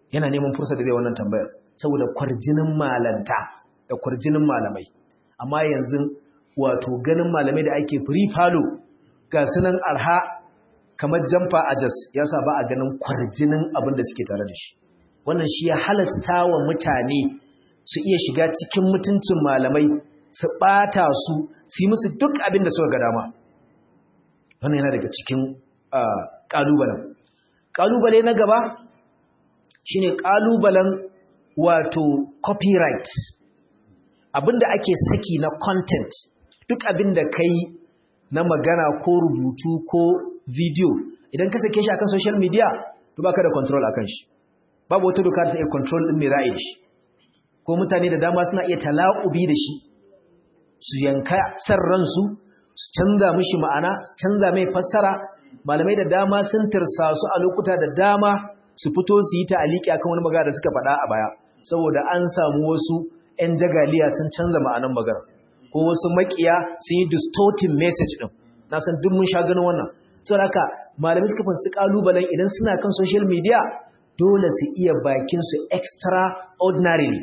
yana neman fursa da zai wannan tambayar saboda kwarjinin malanta da kwarjinin malamai amma yanzu wato ganin malamai da ake free falo ga sunan arha kamar jamfa a jas ya sa ba a ganin kwarjinin abin da suke tare da shi wannan shi ya halasta wa mutane su iya shiga cikin mutuncin malamai su ɓata su su yi musu duk abin da suka ga dama wannan yana daga cikin ƙalubalen ƙalubale na gaba shine ƙalubalen wato copyright abinda ake saki na content duk abinda kai na magana ko rubutu ko video idan ka sake shi akan social media to baka da control akan shi babu wata doka da ta iya control din mai ra'ayi shi ko mutane da dama suna iya tala'ubi da shi su yanka san ransu su canza mishi ma'ana su canza mai fassara malamai da dama sun tirsa su a lokuta da dama su fito su yi ta'aliki akan wani magana da suka faɗa a baya saboda an samu wasu 'yan jagaliya sun canza ma'anan magana ko wasu makiya sun yi distorting message din na san duk mun sha ganin wannan saboda haka malamai suka fansu kalubalen idan suna kan social media dole su iya bakin su extraordinarily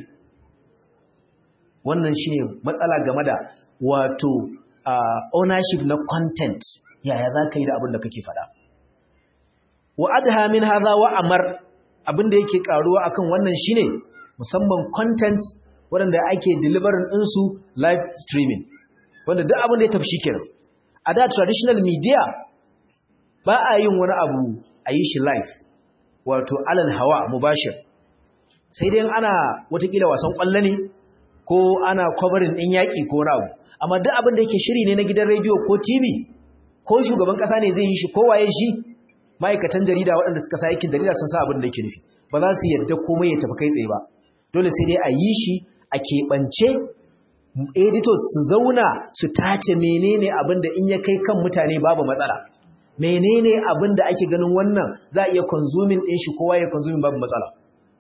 wannan shine matsala game da wato ownership na content yaya za ka yi da abin da kake faɗa wa adha min hadha wa amar abin da yake karuwa akan wannan shine musamman content waɗanda ake delivering ɗinsu live streaming wanda duk abin da ya tafi kenan a da traditional media ba a yin wani abu a yi shi live wato alal hawa mubashir sai dai ana watakila wasan ƙwallo ne ko ana covering ɗin yaƙi ko wani abu amma duk abin da yake shiri ne na gidan rediyo ko tv ko shugaban ƙasa ne zai yi shi ko waye shi ma'aikatan jarida waɗanda suka sa aikin jarida sun sa abin da yake nufi ba za su yadda komai ya tafi kai tsaye ba dole sai dai a yi shi a keɓance editors su zauna su tace menene abin da in ya kai kan mutane babu matsala menene abin da ake ganin wannan za a iya consuming ɗin shi kowa ya consuming babu matsala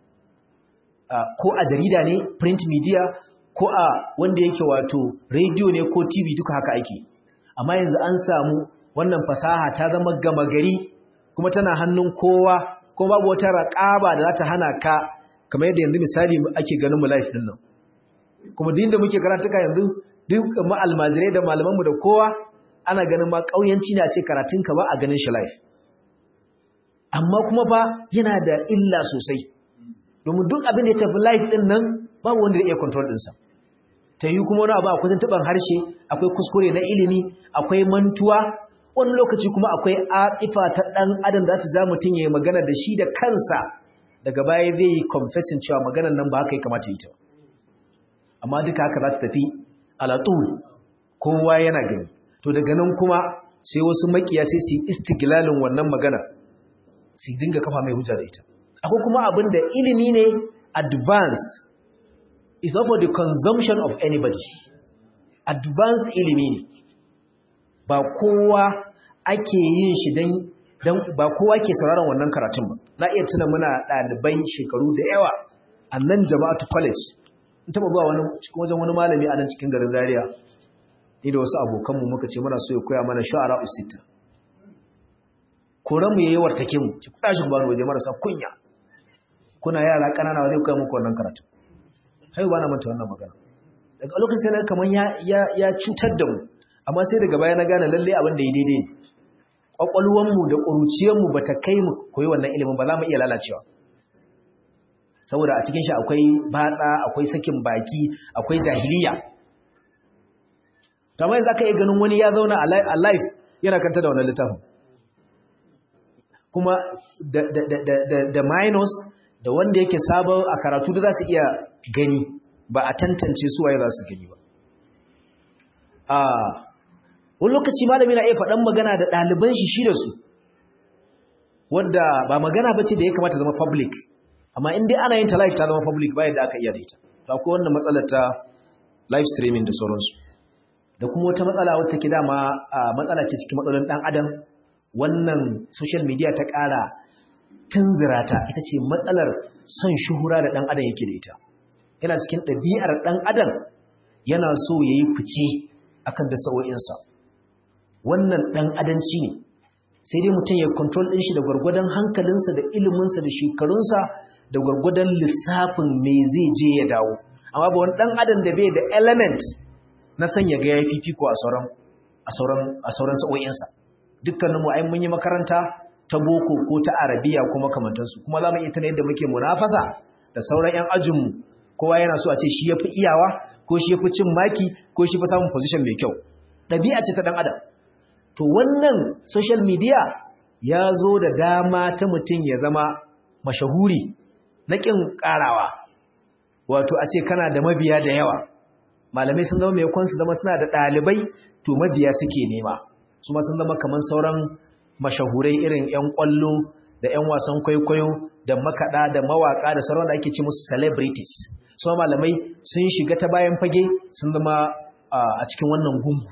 ko a jarida ne print media ko a wanda yake wato radio ne ko tv duka haka ake amma yanzu an samu wannan fasaha ta zama gama gari kuma tana hannun kowa kuma babu wata raƙaba da za ta hana ka kamar yadda yanzu misali ake ganin mu live din nan kuma din da muke karatuka yanzu duk mu almajirai da malamanmu da kowa ana ganin ma kauyanci ne a ce karatun ka ba a ganin shi live amma kuma fa yana da illa sosai domin duk abin da ya tafi live din nan babu wanda zai iya control din sa ta yi kuma wani abu akwai tuntuban harshe akwai kuskure na ilimi akwai mantuwa wani lokaci kuma akwai aƙifa ta ɗan adam da ta ja mutum ya yi magana da shi da kansa daga baya zai yi confessing cewa maganar nan ba haka ya kamata yi ta amma duka haka za ta tafi alatul kowa yana gani to daga nan kuma sai wasu makiya sai su yi istiglalin wannan magana su dinga kafa mai hujja da ita akwai kuma abin da ilimi ne advanced is not for the consumption of anybody advanced ilimi ne ba kowa ake yin shi don ba kowa ke sauraron wannan karatun ba na iya tuna muna ɗalibai shekaru da yawa a nan jama'atu college in taɓa zuwa wani cikin wajen wani malami a nan cikin garin zaria ni da wasu abokanmu muka ce muna so ya koya mana sha'ara usita koran mu yayi wartake mu ci kuɗa shi ba waje marasa kunya kuna yara ƙanana wa zai koya muku wannan karatu haihu ba na manta wannan magana daga lokacin sai na kamar ya cutar da mu amma sai daga baya na gane lalle abin da ya daidai ne ƙwaƙwalwanmu da ƙuruciyarmu ba ta kai mu koyi wannan ilimin ba za mu iya lalacewa saboda a cikin shi akwai batsa akwai sakin baki akwai jahiliya ta mai za ka iya ganin wani ya zauna a life yana kanta da wannan littafin kuma da minus da wanda yake sabon a karatu da za su iya gani ba a tantance su waye za su gani ba wani lokaci malami na iya faɗan magana da ɗaliban shi shi da su wadda ba magana ba ce da ya kamata zama public amma in dai ana yin ta live ta zama public ba yadda aka iya da ita to akwai wannan matsalar ta live streaming da sauransu da kuma wata matsala wata take dama matsala ce cikin matsalolin ɗan adam wannan social media ta ƙara tunzura ta ita ce matsalar son shuhura da ɗan adam yake da ita yana cikin ɗabi'ar ɗan adam yana so ya yi fice akan da sa'o'insa wannan ɗan adanci ne sai dai mutum ya kontrol ɗin shi da gwargwadon hankalinsa da iliminsa da shekarunsa da gwargwadon lissafin me zai je ya dawo amma ba wani dan adam da bai da element na sanya ga ya fifiko a sauran a sauran a sauran sa'o'insa dukkanin mu ai mun yi makaranta ta boko ko ta arabiya ko makamantansu kuma za mu iya tana yadda muke munafasa da sauran yan ajinmu kowa yana so a ce shi ya fi iyawa ko shi ya fi cin maki ko shi fi samun position mai kyau ɗabi'a ce ta ɗan adam to wannan social media ya zo da dama ta mutum ya zama mashahuri na ƙin ƙarawa wato a ce kana da mabiya da yawa malamai sun zama mai su zama suna da ɗalibai to mabiya suke nema su ma sun zama kamar sauran mashahurai irin 'yan ƙwallo da 'yan wasan kwaikwayo da makaɗa da mawaƙa da sauran da ake ce musu celebrities su malamai sun shiga ta bayan fage sun zama a cikin wannan gungu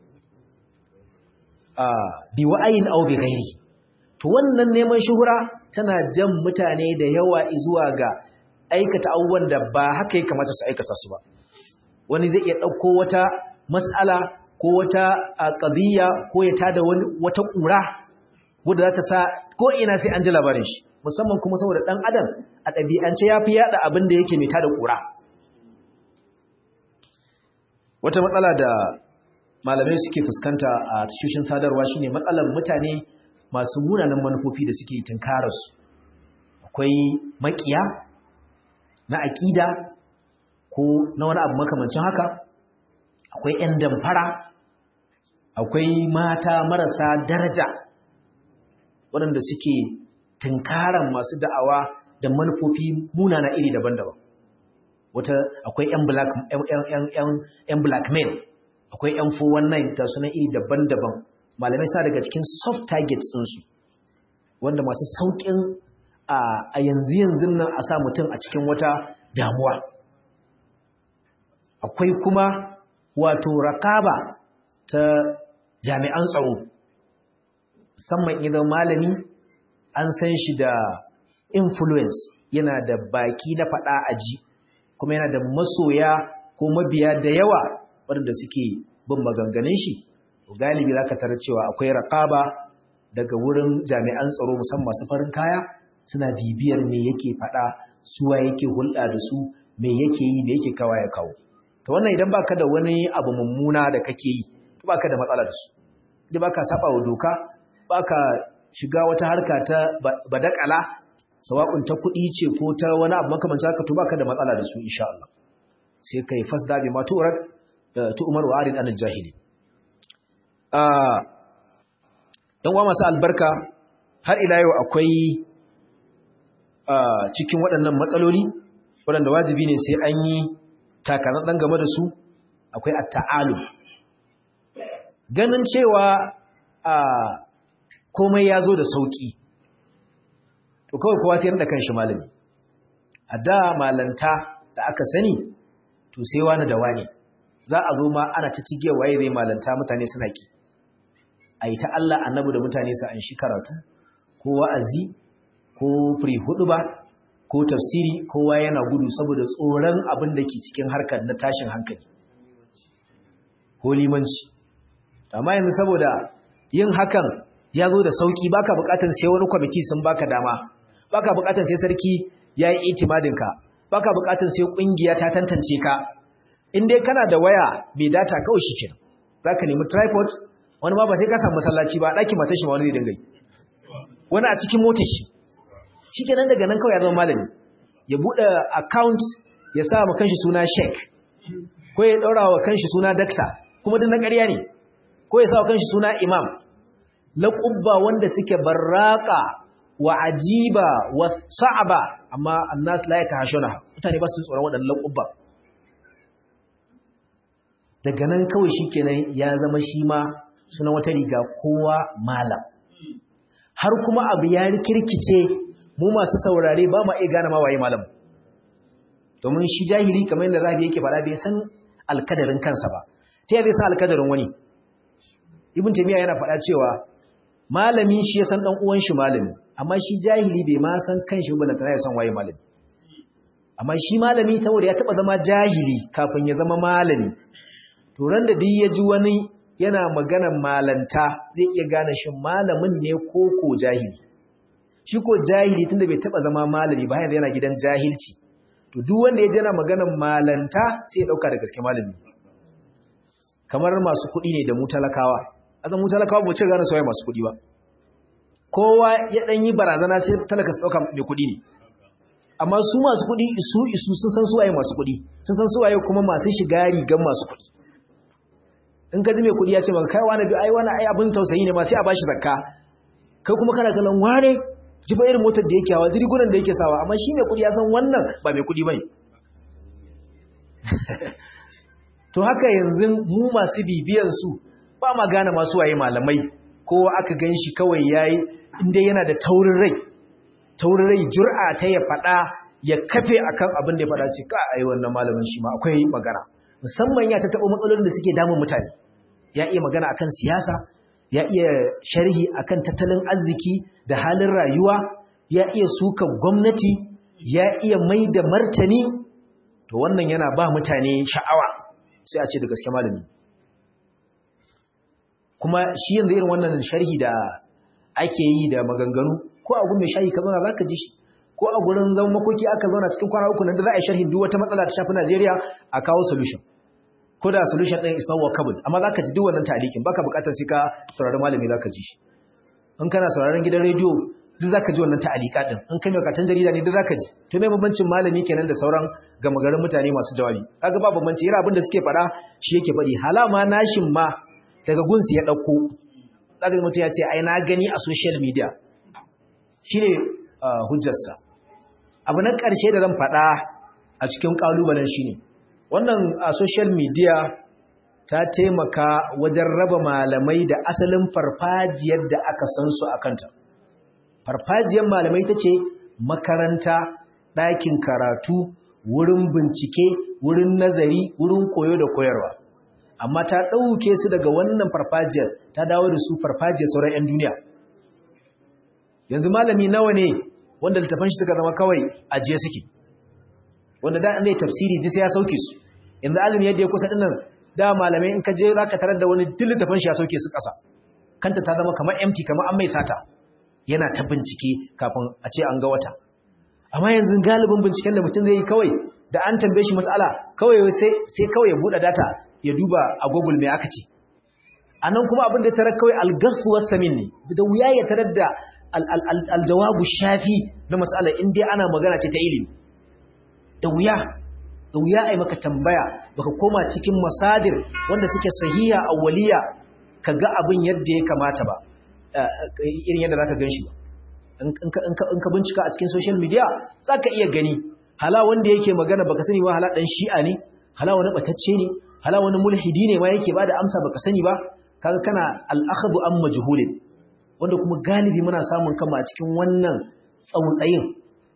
bi wa'ayin au bi gairi to wannan neman shuhura tana jan mutane da yawa zuwa ga aikata abubuwan da ba haka ya kamata su aikata su ba wani zai iya ɗauko wata mas'ala ko wata ƙabiya ko ya tada wata ƙura wadda za ta sa ko ina sai an ji labarin shi musamman kuma saboda ɗan adam a ɗabi'ance ya fi yaɗa abin da yake mai tada ƙura wata matsala da malamai suke fuskanta a tashoshin sadarwa shine matsalar mutane masu munanan manufofi da suke tunkararsu akwai makiya na aƙida ko na wani abu makamancin haka akwai 'yan damfara akwai mata marasa daraja waɗanda suke tunkaran masu da'awa da manufofi munana iri daban-daban wata akwai 'yan blackmail akwai 'yan 419 ta suna iri daban-daban malamai sa daga cikin soft targets ɗinsu wanda masu sauƙin a yanzu yanzu nan a sa mutum a cikin wata damuwa akwai kuma wato rakaba ta jami'an tsaro musamman idan malami an san shi da influence yana da baki na faɗa aji kuma yana da masoya ko mabiya da yawa waɗanda suke bin maganganun shi galibi za ka tarar cewa akwai raƙaba daga wurin jami'an tsaro musamman masu farin kaya suna bibiyar me yake faɗa suwa yake hulɗa da su me yake yi me yake kawa ya kawo to wannan idan baka da wani abu mummuna da kake yi to baka da matsala da su idan baka saba wa doka baka shiga wata harka ta badakala sawa'un ta kuɗi ce ko ta wani abu makamancin haka to baka da matsala da su insha Allah sai kai fasda bi ma tu'rad tu'mar wa arid anil jahili ɗan uwa masu albarka har ila yau akwai cikin waɗannan matsaloli waɗanda wajibi ne sai an yi takarar ɗan game da su akwai atta'alu ganin cewa komai ya zo da sauƙi to kawai kowa sai da kanshi malami a da malanta da aka sani to sai wani da wani za a zo ma ana ta cige waye zai malanta mutane suna ki a yi ta Allah annabi da mutane su an shi karatu ko wa'azi ko firi hudu ba ko tafsiri kowa yana gudu saboda tsoron abin da ke cikin harkar na tashin hankali ko limanci amma yanzu saboda yin hakan ya zo da sauki baka bukatar sai wani kwamiti sun baka dama baka bukatar sai sarki ya yi itimadinka baka bukatar sai kungiya ta tantance ka in dai kana da waya mai data kawai shi kenan zaka nemi tripod wani ma ba sai ka samu masallaci ba ɗaki matar shi ma wani zai dinga yi wani a cikin motar shi shi kenan daga nan kawai ya zama malami ya buɗe account ya sa ma kanshi suna sheik ko ya ɗaura wa kanshi suna dakta kuma duk na ƙarya ne ko ya sa wa kanshi suna imam laƙubba wanda suke barraƙa wa ajiba wa sa'aba amma annas la ya tahashuna mutane ba su tsoron waɗannan laƙubba daga nan kawai shi kenan ya zama shi ma suna wata riga kowa malam har kuma abu ya rikirkice mu masu saurare ba ma iya gane ma waye malam domin shi jahili kamar yadda rabi yake fara bai san alkadarin kansa ba ta yadda san alkadarin wani ibn taymiya yana faɗa cewa malami shi ya san dan uwan shi malami amma shi jahili bai ma san kanshi ba da tana ya san waye malami amma shi malami saboda ya taba zama jahili kafin ya zama malami to ran da duk ya ji wani yana maganar malanta zai iya gane shi malamin ne ko ko jahili shi ko jahili tunda bai taba zama malami ba yanzu yana gidan jahilci to duk wanda ya jana maganar malanta sai ya dauka da gaske malami kamar masu kuɗi ne da mu talakawa azan mu talakawa ba ce gane soyayya masu kuɗi ba kowa ya dan yi barazana sai talaka su dauka mai kuɗi ne amma su masu kuɗi isu isu sun san suwaye masu kuɗi sun san suwaye kuma masu shiga rigan masu kuɗi in ka ji mai kuɗi ya ce maka kai wani ai wani ai abin tausayi ne ma sai a bashi zakka kai kuma kana kallon wane ji ba irin motar da yake hawa jirgunan da yake sawa amma shi mai kuɗi ya san wannan ba mai kuɗi bane to haka yanzu mu masu bibiyan su ba ma gane masu waye malamai kowa aka gan shi kawai yayi inda yana da taurin rai taurin rai jur'a ta ya faɗa ya kafe akan abin da ya faɗa ce ka ai wannan malamin shi ma akwai magana musamman ya ta taɓa matsalolin da suke damun mutane ya iya magana akan siyasa ya iya sharhi akan tattalin arziki da halin rayuwa ya iya suka gwamnati ya iya mai da martani to wannan yana ba mutane sha'awa sai a ce da gaske malami kuma shi yanzu irin wannan sharhi da ake yi da maganganu ko a gun mai shayi ka zauna za ka ji shi ko a gurin zama makoki aka zauna cikin kwana uku nan da za a yi sharhin duk wata matsala ta shafi Najeriya a kawo solution ko da solution ɗin is not workable amma za ka ji duk wannan talikin baka buƙatar sai ka saurari malami za ka ji shi in kana sauraron gidan rediyo duk za ka ji wannan ta'alika ɗin in kai mai katon jarida ne duk za ka ji to mai bambancin malami kenan da sauran gama garin mutane masu jawabi kaga ba bambanci yana abin da suke faɗa shi yake faɗi halama nashin ma daga gunsu ya ɗauko zaka mutum ya ce ai na gani a social media shine hujjarsa abu na ƙarshe da zan faɗa a cikin ƙalubalen shine wannan a social media ta taimaka wajen raba malamai da asalin farfajiyar da aka san su a kanta farfajiyar malamai ta ce makaranta ɗakin karatu wurin bincike wurin nazari wurin koyo da koyarwa amma ta ɗauke su daga wannan farfajiyar ta dawo da su farfajiyar sauran 'yan duniya yanzu malami nawa ne wanda littafan shi suka zama kawai ajiye suke wanda da an zai tafsiri ji sai ya sauke su yanzu alimi yadda ya kusa dinnan da malamai in ka je za ka tarar da wani duk littafan shi ya sauke su ƙasa kanta ta zama kamar empty kamar an mai sata yana ta bincike kafin a ce an ga wata amma yanzu galibin binciken da mutum zai yi kawai da an tambaye shi matsala kawai sai kawai ya buɗe data ya duba a google mai aka ce a nan kuma abin da ya tarar kawai algasuwar samin ne da wuya ya tarar da aljawabu shafi na matsala in dai ana magana ce ta ilimi da wuya da wuya a yi maka tambaya baka koma cikin masadir wanda suke sahiha awwaliya ka ga abin yadda ya kamata ba irin yadda za ka gan shi ba in ka bincika a cikin social media za ka iya gani hala wanda yake magana baka sani ba hala ɗan shi'a ne hala wani ɓatacce ne hala wani mulhidi ne ma yake ba da amsa baka sani ba kaga kana al'akhadu an majhulin wanda kuma galibi muna samun kama a cikin wannan tsautsayin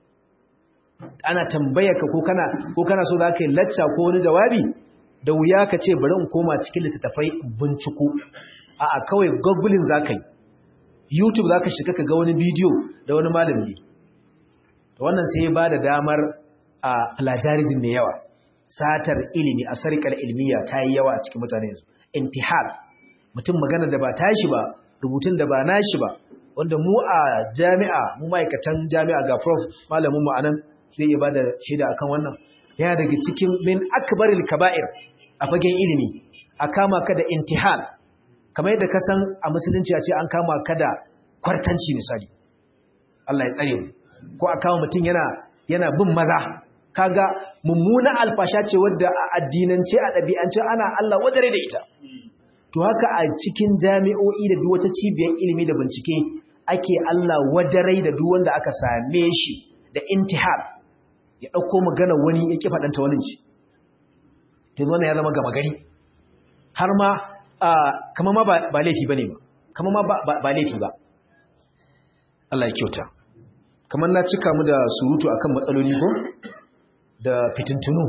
ana tambaya ka ko kana ko kana so za ka yi lacca ko wani jawabi da wuya ka ce bari in koma cikin littattafai binciko a'a kawai googling za ka yi youtube za ka shiga ka ga wani bidiyo da wani malami to wannan sai ya ba da damar a plagiarism mai yawa satar ilimi a sarkar ilmiya ta yi yawa a cikin mutane yanzu intihal mutum magana da ba tashi ba rubutun da ba nashi ba wanda mu a jami'a mu ma'aikatan jami'a ga prof malamin mu anan zai iya bada shaida akan wannan yana daga cikin min akbaril kaba'ir a fagen ilimi a kama ka da intihal kamar yadda ka san a musulunci a ce an kama ka da kwartanci misali Allah ya tsare mu ko a kama mutum yana yana bin maza kaga mummuna alfasha ce wadda a addinance a ɗabi'ance ana Allah wadare da ita to haka a cikin jami'o'i da duk wata cibiyar ilimi da bincike ake Allah wadarai da duk wanda aka same shi da intihar ya ɗauko magana wani ya ƙi faɗanta wani ci yanzu wannan ya zama gama gari har ma kama ma ba laifi ba ne ba kama ma ba laifi ba Allah ya kyauta kamar na cika mu da surutu akan matsaloli ko da fitintunu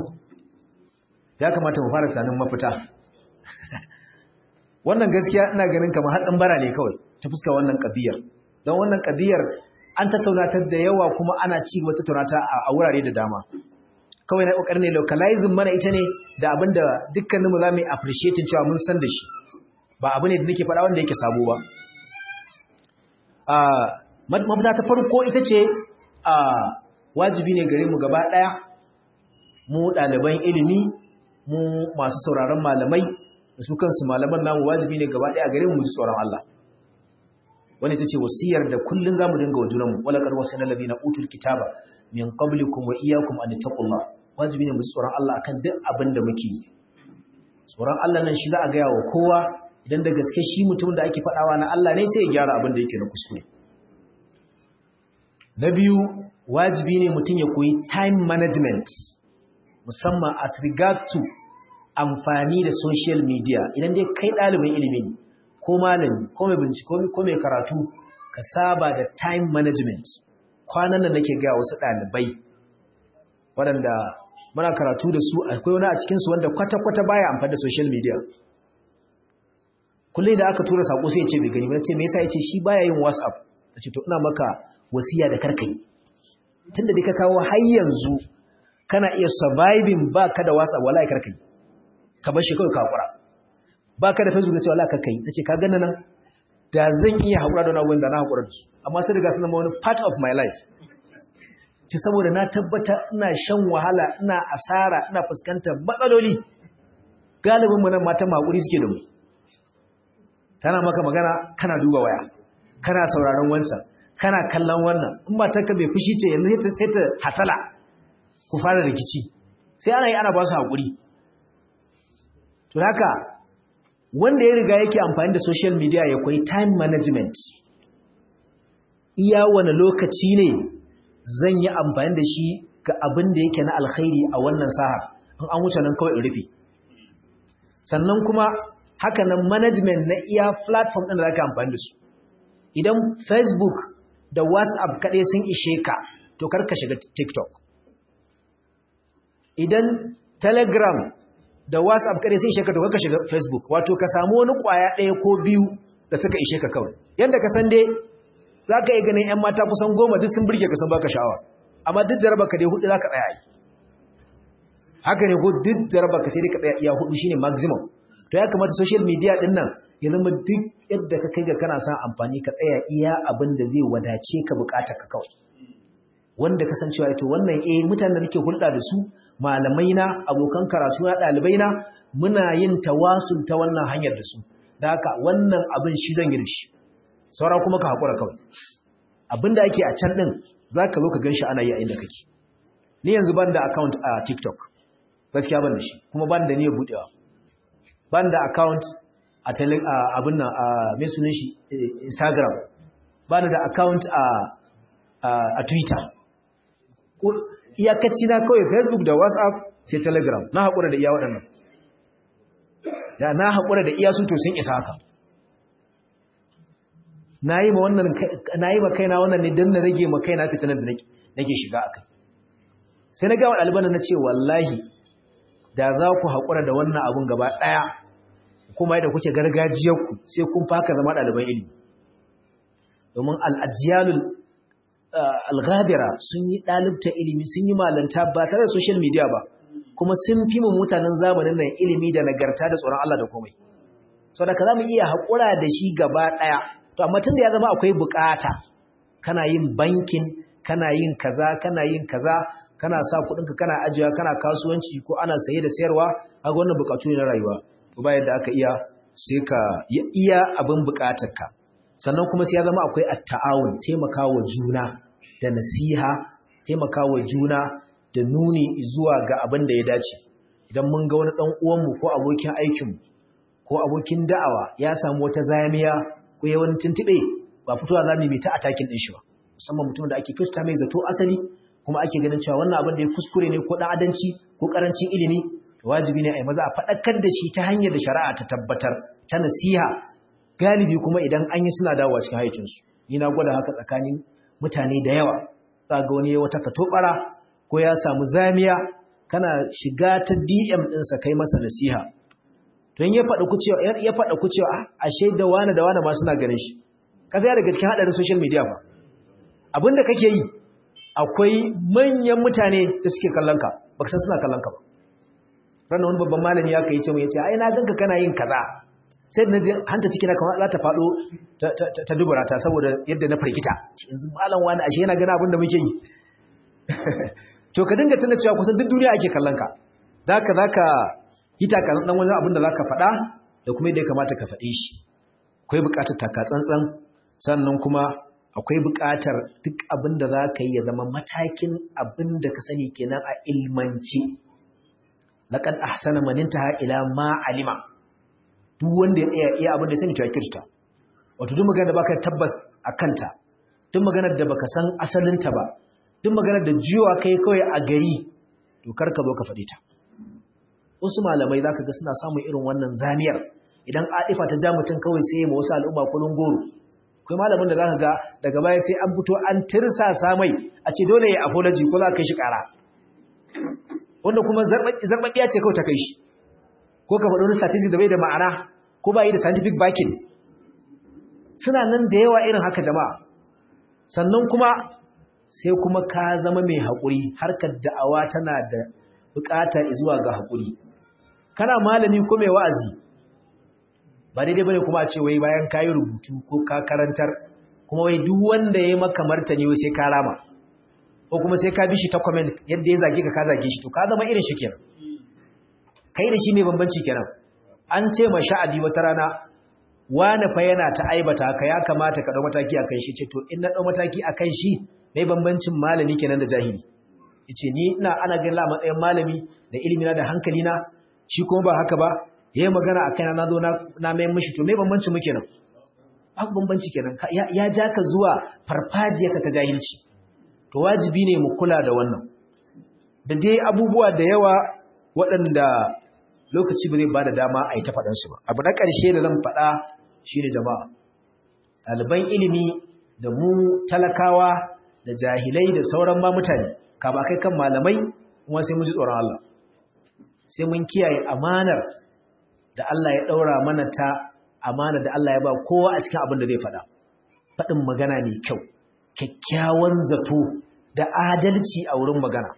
ya kamata mu fara tunanin mafita wannan gaskiya ina ganin kamar hatsin bara ne kawai ta fuska wannan kabiyar don wannan kabiyar an tattaunatar da yawa kuma ana ci gaba tattaunata a wurare da dama kawai na kokarin ne localizing mana ita ne da abin da dukkanin mu za mu appreciate cewa mun san da shi ba abu ne da nake faɗa wanda yake sabo ba mafita ta farko ita ce a wajibi ne gare mu gaba ɗaya mu ɗaliban ilimi mu masu sauraron malamai da su kansu malaman namu wajibi ne gaba ɗaya gare mu ji tsoron Allah wani ta ce wasiyar da kullum za mu dinga wa junanmu walakar wasu na labi na utul kitaba min qablikum wa iyyakum an taqullah wajibi ne mu ji tsoron Allah akan duk abin da muke yi tsoron Allah nan shi za a gaya wa kowa idan da gaske shi mutum da ake faɗawa na Allah ne sai ya gyara abin da yake na kuskure na biyu wajibi ne mutum ya koyi time management musamman as regard to amfani da social media idan dai kai ɗalibin ilimi ne ko malami ko mai bincike ko mai karatu ka saba da time management kwanan da nake ga wasu ɗalibai waɗanda muna karatu da su akwai wani a cikinsu wanda kwata-kwata baya amfani da social media kullum da aka tura sako sai ya ce bai gani ba ce me yasa ya ce shi baya yin whatsapp ta ce to ina maka wasiya da karkai tunda dai ka kawo har yanzu kana iya surviving ba ka da whatsapp wallahi karkai ka bar shi kawai ka hakura ba ka da facebook da ce wallahi karkai ta ce ka gana nan da zan iya hakura da wani da na hakura da su amma sai daga sunan wani part of my life ce saboda na tabbata ina shan wahala ina asara ina fuskantar matsaloli galibin mu nan matan hakuri suke da mu tana maka magana kana duba waya kana sauraron wansa kana kallon wannan in matarka bai fushi ce yanzu sai ta hasala ku fara rikici sai ana yi ana ba su haƙuri to haka wanda ya riga yake amfani da social media ya koyi time management iya wani lokaci ne zan yi amfani da shi ga abin da yake na alkhairi a wannan sahar in an wuce nan kawai in rufe sannan kuma haka nan management na iya platform ɗin da za ka amfani da su idan facebook da whatsapp kaɗai sun ishe ka to karka shiga tiktok idan telegram da whatsapp kaɗai sun ishe ka to karka shiga facebook wato ka samu wani ƙwaya ɗaya ko biyu da suka ishe ka kawai yadda ka san dai za ka yi ganin 'yan mata kusan goma duk sun birge ka san baka sha'awa amma duk jaraba ka dai hudu za ka tsaya yi haka ne ko duk jaraba ka sai dai ka tsaya iya hudu shine maximum to ya kamata social media din nan ya zama duk yadda ka kai ga kana son amfani ka tsaya iya abin da zai wadace ka bukata ka kawai wanda kasancewa ito wannan eh mutanen da nake hulɗa da su malamai na abokan karatu na ɗalibai na muna yin tawasul ta wannan hanyar da su da haka wannan abin shi zan yi da shi saura kuma ka haƙura kawai abin da ake a can ɗin za ka zo ka gan shi ana yi a inda kake ni yanzu ban da account a tiktok gaskiya ban da shi kuma ban da niyyar buɗewa ban da account a abin nan a mai sunan shi instagram ban da account a twitter iyakaci na kawai facebook da whatsapp sai telegram na haƙura da iya waɗannan da na haƙura da iya su to sun isa haka na yi ma kaina wannan ne don na rage ma kaina fitinar da nake shiga a kai sai na gawa ɗaliban na ce wallahi da za ku haƙura da wannan abun gaba ɗaya kuma yadda kuke gargajiyarku sai kun faka zama ɗaliban ilimi domin al'ajiyalul alghabira sun yi ɗalibta ilimi sun yi malanta ba tare da social media ba kuma sun fi mu mutanen zamanin nan ilimi da nagarta da tsoron Allah da komai so da ka za mu iya haƙura da shi gaba ɗaya to amma tun da ya zama akwai buƙata kana yin bankin kana yin kaza kana yin kaza kana sa kuɗinka kana ajiya kana kasuwanci ko ana saye da sayarwa a wannan buƙatu ne na rayuwa to ba yadda aka iya sai ka iya abin buƙatarka sannan kuma sai ya zama akwai at-ta'awun taimakawa juna da nasiha taimakawa juna da nuni zuwa ga abin da ya dace idan mun ga wani dan uwanmu ko abokin aikinmu ko abokin da'awa ya samu wata zamiya ko ya wani tuntube ba fitowa zamu mai ta atakin din shi ba musamman mutum da ake kirta mai zato asali kuma ake ganin cewa wannan abin da ya kuskure ne ko dan adanci ko karancin ilimi wajibi ne a yi maza a faɗakar da shi ta hanyar da shari'a ta tabbatar ta nasiha galibi kuma idan an yi suna dawowa cikin haicinsu ni na gwada haka tsakanin mutane da yawa za ga wani wata katobara ko ya samu zamiya kana shiga ta dm ɗinsa kai masa nasiha don ya faɗa kucewa ya faɗa kucewa ashe da wani da wani ma suna ganin shi ka sai daga cikin haɗarin social media ba abinda kake yi akwai manyan mutane da suke kallon ka baka san suna kallon ka ba ranar wani babban malami ya kai ce mu ya ce ai na ganka kana yin kaza sai na je hanta cikina kamar za ta faɗo ta dubura ta saboda yadda na farkita yanzu malam wani ashe yana gana abin da muke yi to ka dinga tana cewa kusan duk duniya ake kallon ka zaka zaka yi takasan dan wani abin da zaka faɗa da kuma yadda ya kamata ka faɗe shi akwai buƙatar taka tsantsan sannan kuma akwai buƙatar duk abin da za ka yi ya zama matakin abin da ka sani kenan a ilmanci laqad ahsana man intaha ila ma alima duk wanda ya iya iya abin da sani to ya kirta wato duk magana da baka tabbas a kanta duk maganar da baka san asalinta ba duk maganar da jiwa kai kawai a gari to kar ka zo ka faɗi ta wasu malamai zaka ga suna samun irin wannan zaniyar idan aifa ta ja mutum kawai sai ma wasu al'umma kullun goro kai malamin da zaka ga daga baya sai an fito an tirsasa mai a ce dole ya apology ko za ka kai shi kara wanda kuma zarbaɗiya ce kawai ta kai shi ko ka faɗi wani statistics da bai da ma'ana ko ba yi da scientific backing suna nan da yawa irin haka jama'a sannan kuma sai kuma ka zama mai haƙuri harkar da'awa tana da buƙata zuwa ga haƙuri kana malami ko mai wa'azi ba daidai bane kuma a ce wai bayan ka yi rubutu ko ka karantar kuma wai duk wanda ya maka martani wai sai ka rama ko kuma sai ka bi shi ta comment yadda ya zage ka ka zage shi to ka zama irin shi kenan kai da shi mai bambanci kenan an ce ma sha'abi wata rana wani fa yana ta aibata ka ya kamata ka dau mataki akan shi ce to in na dau mataki akan shi mai bambancin malami kenan da jahili yace ni ina ana ganin la matsayin malami da ilimi na da hankali na shi kuma ba haka ba yayin magana akan na zo na na mai mishi to mai bambancin mu kenan babu bambanci kenan ya ja ka zuwa farfajiyarsa ta jahilci to wajibi ne mu kula da wannan da dai abubuwa da yawa waɗanda lokaci ba zai ba da dama a yi ta faɗansu ba abu na ƙarshe da zan faɗa shi ne jama'a ɗaliban ilimi da mu talakawa da jahilai da sauran ma mutane ka ba kai kan malamai kuma sai mun ji tsoron Allah sai mun kiyaye amanar da Allah ya ɗaura mana ta amanar da Allah ya ba kowa a cikin abin da zai faɗa faɗin magana mai kyau kyakkyawan zato da adalci a wurin magana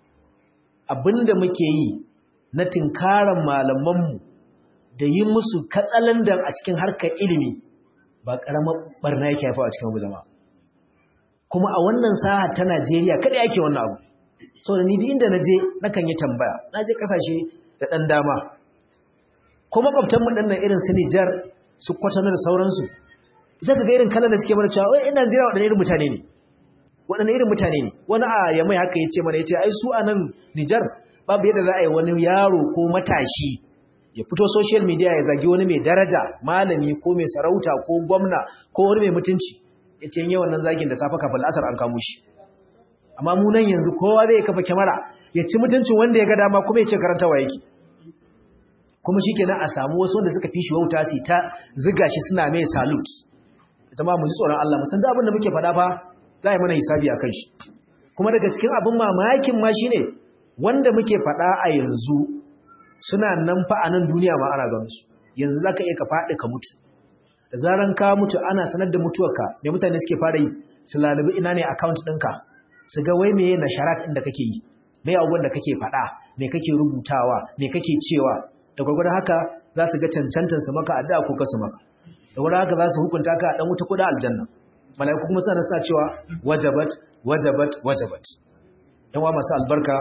abin da muke yi na tinkaran malamanmu da yi musu katsalandan a cikin harkar ilimi ba ƙaramar barna yake haifa a cikin abu zama kuma a wannan saha ta Najeriya kada yake wannan abu sau da ni duk inda na je nakan yi tambaya na je ƙasashe da ɗan dama ko makwabtanmu ɗan nan irin su Nijar su kwatano da sauransu zai ka ga irin kalan da suke mana cewa wai ina Najeriya waɗanne irin mutane ne waɗanne irin mutane ne wani a yamai haka ya ce mana ya ce ai su a nan Nijar babu yadda za a yi wani yaro ko matashi ya fito social media ya zagi wani mai daraja malami ko mai sarauta ko gwamna ko wani mai mutunci ya ce yi wannan zagin da safa kafin asar an kamo shi amma mu nan yanzu kowa zai kafa kyamara ya ci mutuncin wanda ya ga dama kuma ya ce karantawa yake kuma shi kenan a samu wasu wanda suka fi shi wauta su ta ziga shi suna mai salute ita ma mu ji tsoron Allah musan da abin da muke faɗa fa za a yi mana hisabi a kan shi kuma daga cikin abin mamakin ma shine wanda muke faɗa a yanzu suna nan fa a nan duniya ma ana ganin su yanzu zaka iya ka faɗi ka mutu da zaran ka mutu ana sanar da mutuwarka me mutane suke fara yi su lalubi ina ne account ɗinka su ga wai meye nasharat ɗin da kake yi me abubuwan da kake faɗa me kake rubutawa me kake cewa da gwagwadon haka za su ga cancantar su maka addu'a ko kasu maka da gwagwadon haka za su hukunta ka a ɗan wuta ko da aljanna mala'iku kuma suna sa cewa wajabat wajabat wajabat yan wa masu albarka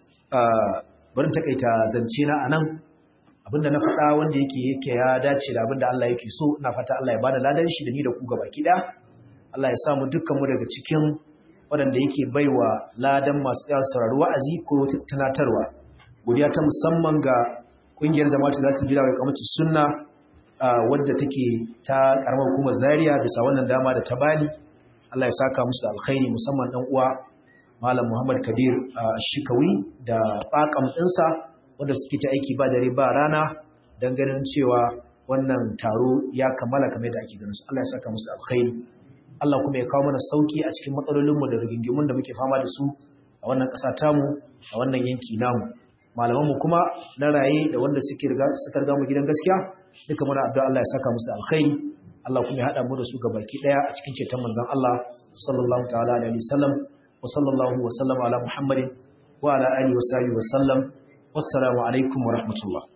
barin takaita zance na anan abinda na faɗa wanda yake yake ya dace da abinda Allah yake so ina fata Allah ya bada ladan shi da ni da ku gaba kida Allah ya sa mu dukkan mu daga cikin waɗanda yake baiwa ladan masu tsaya sauraro wa'azi ko tunatarwa godiya ta musamman ga kungiyar jama'atu za ta bi da kamata sunna wadda take ta karamar hukumar Zaria bisa wannan dama da ta bani Allah ya saka musu da alkhairi musamman dan uwa Malam Muhammad Kabir Shikawi da bakam ɗinsa wanda suke ta aiki ba dare ba rana don ganin cewa wannan taro ya kammala kamar da ake ganin su Allah ya saka musu da alkhairi Allah kuma ya kawo mana sauki a cikin matsalolinmu da rigingimun da muke fama da su a wannan ƙasa tamu a wannan yanki namu malamanmu kuma na raye da wanda suke riga suka riga mu gidan gaskiya duka muna addu'a Allah ya saka musu da alkhairi Allah kuma ya hada mu da su gabaki daya a cikin ceton manzon Allah sallallahu ta'ala alaihi wasallam wa sallallahu wa sallama ala muhammadin wa ala alihi wa sahbihi wa sallam wassalamu alaikum wa rahmatullah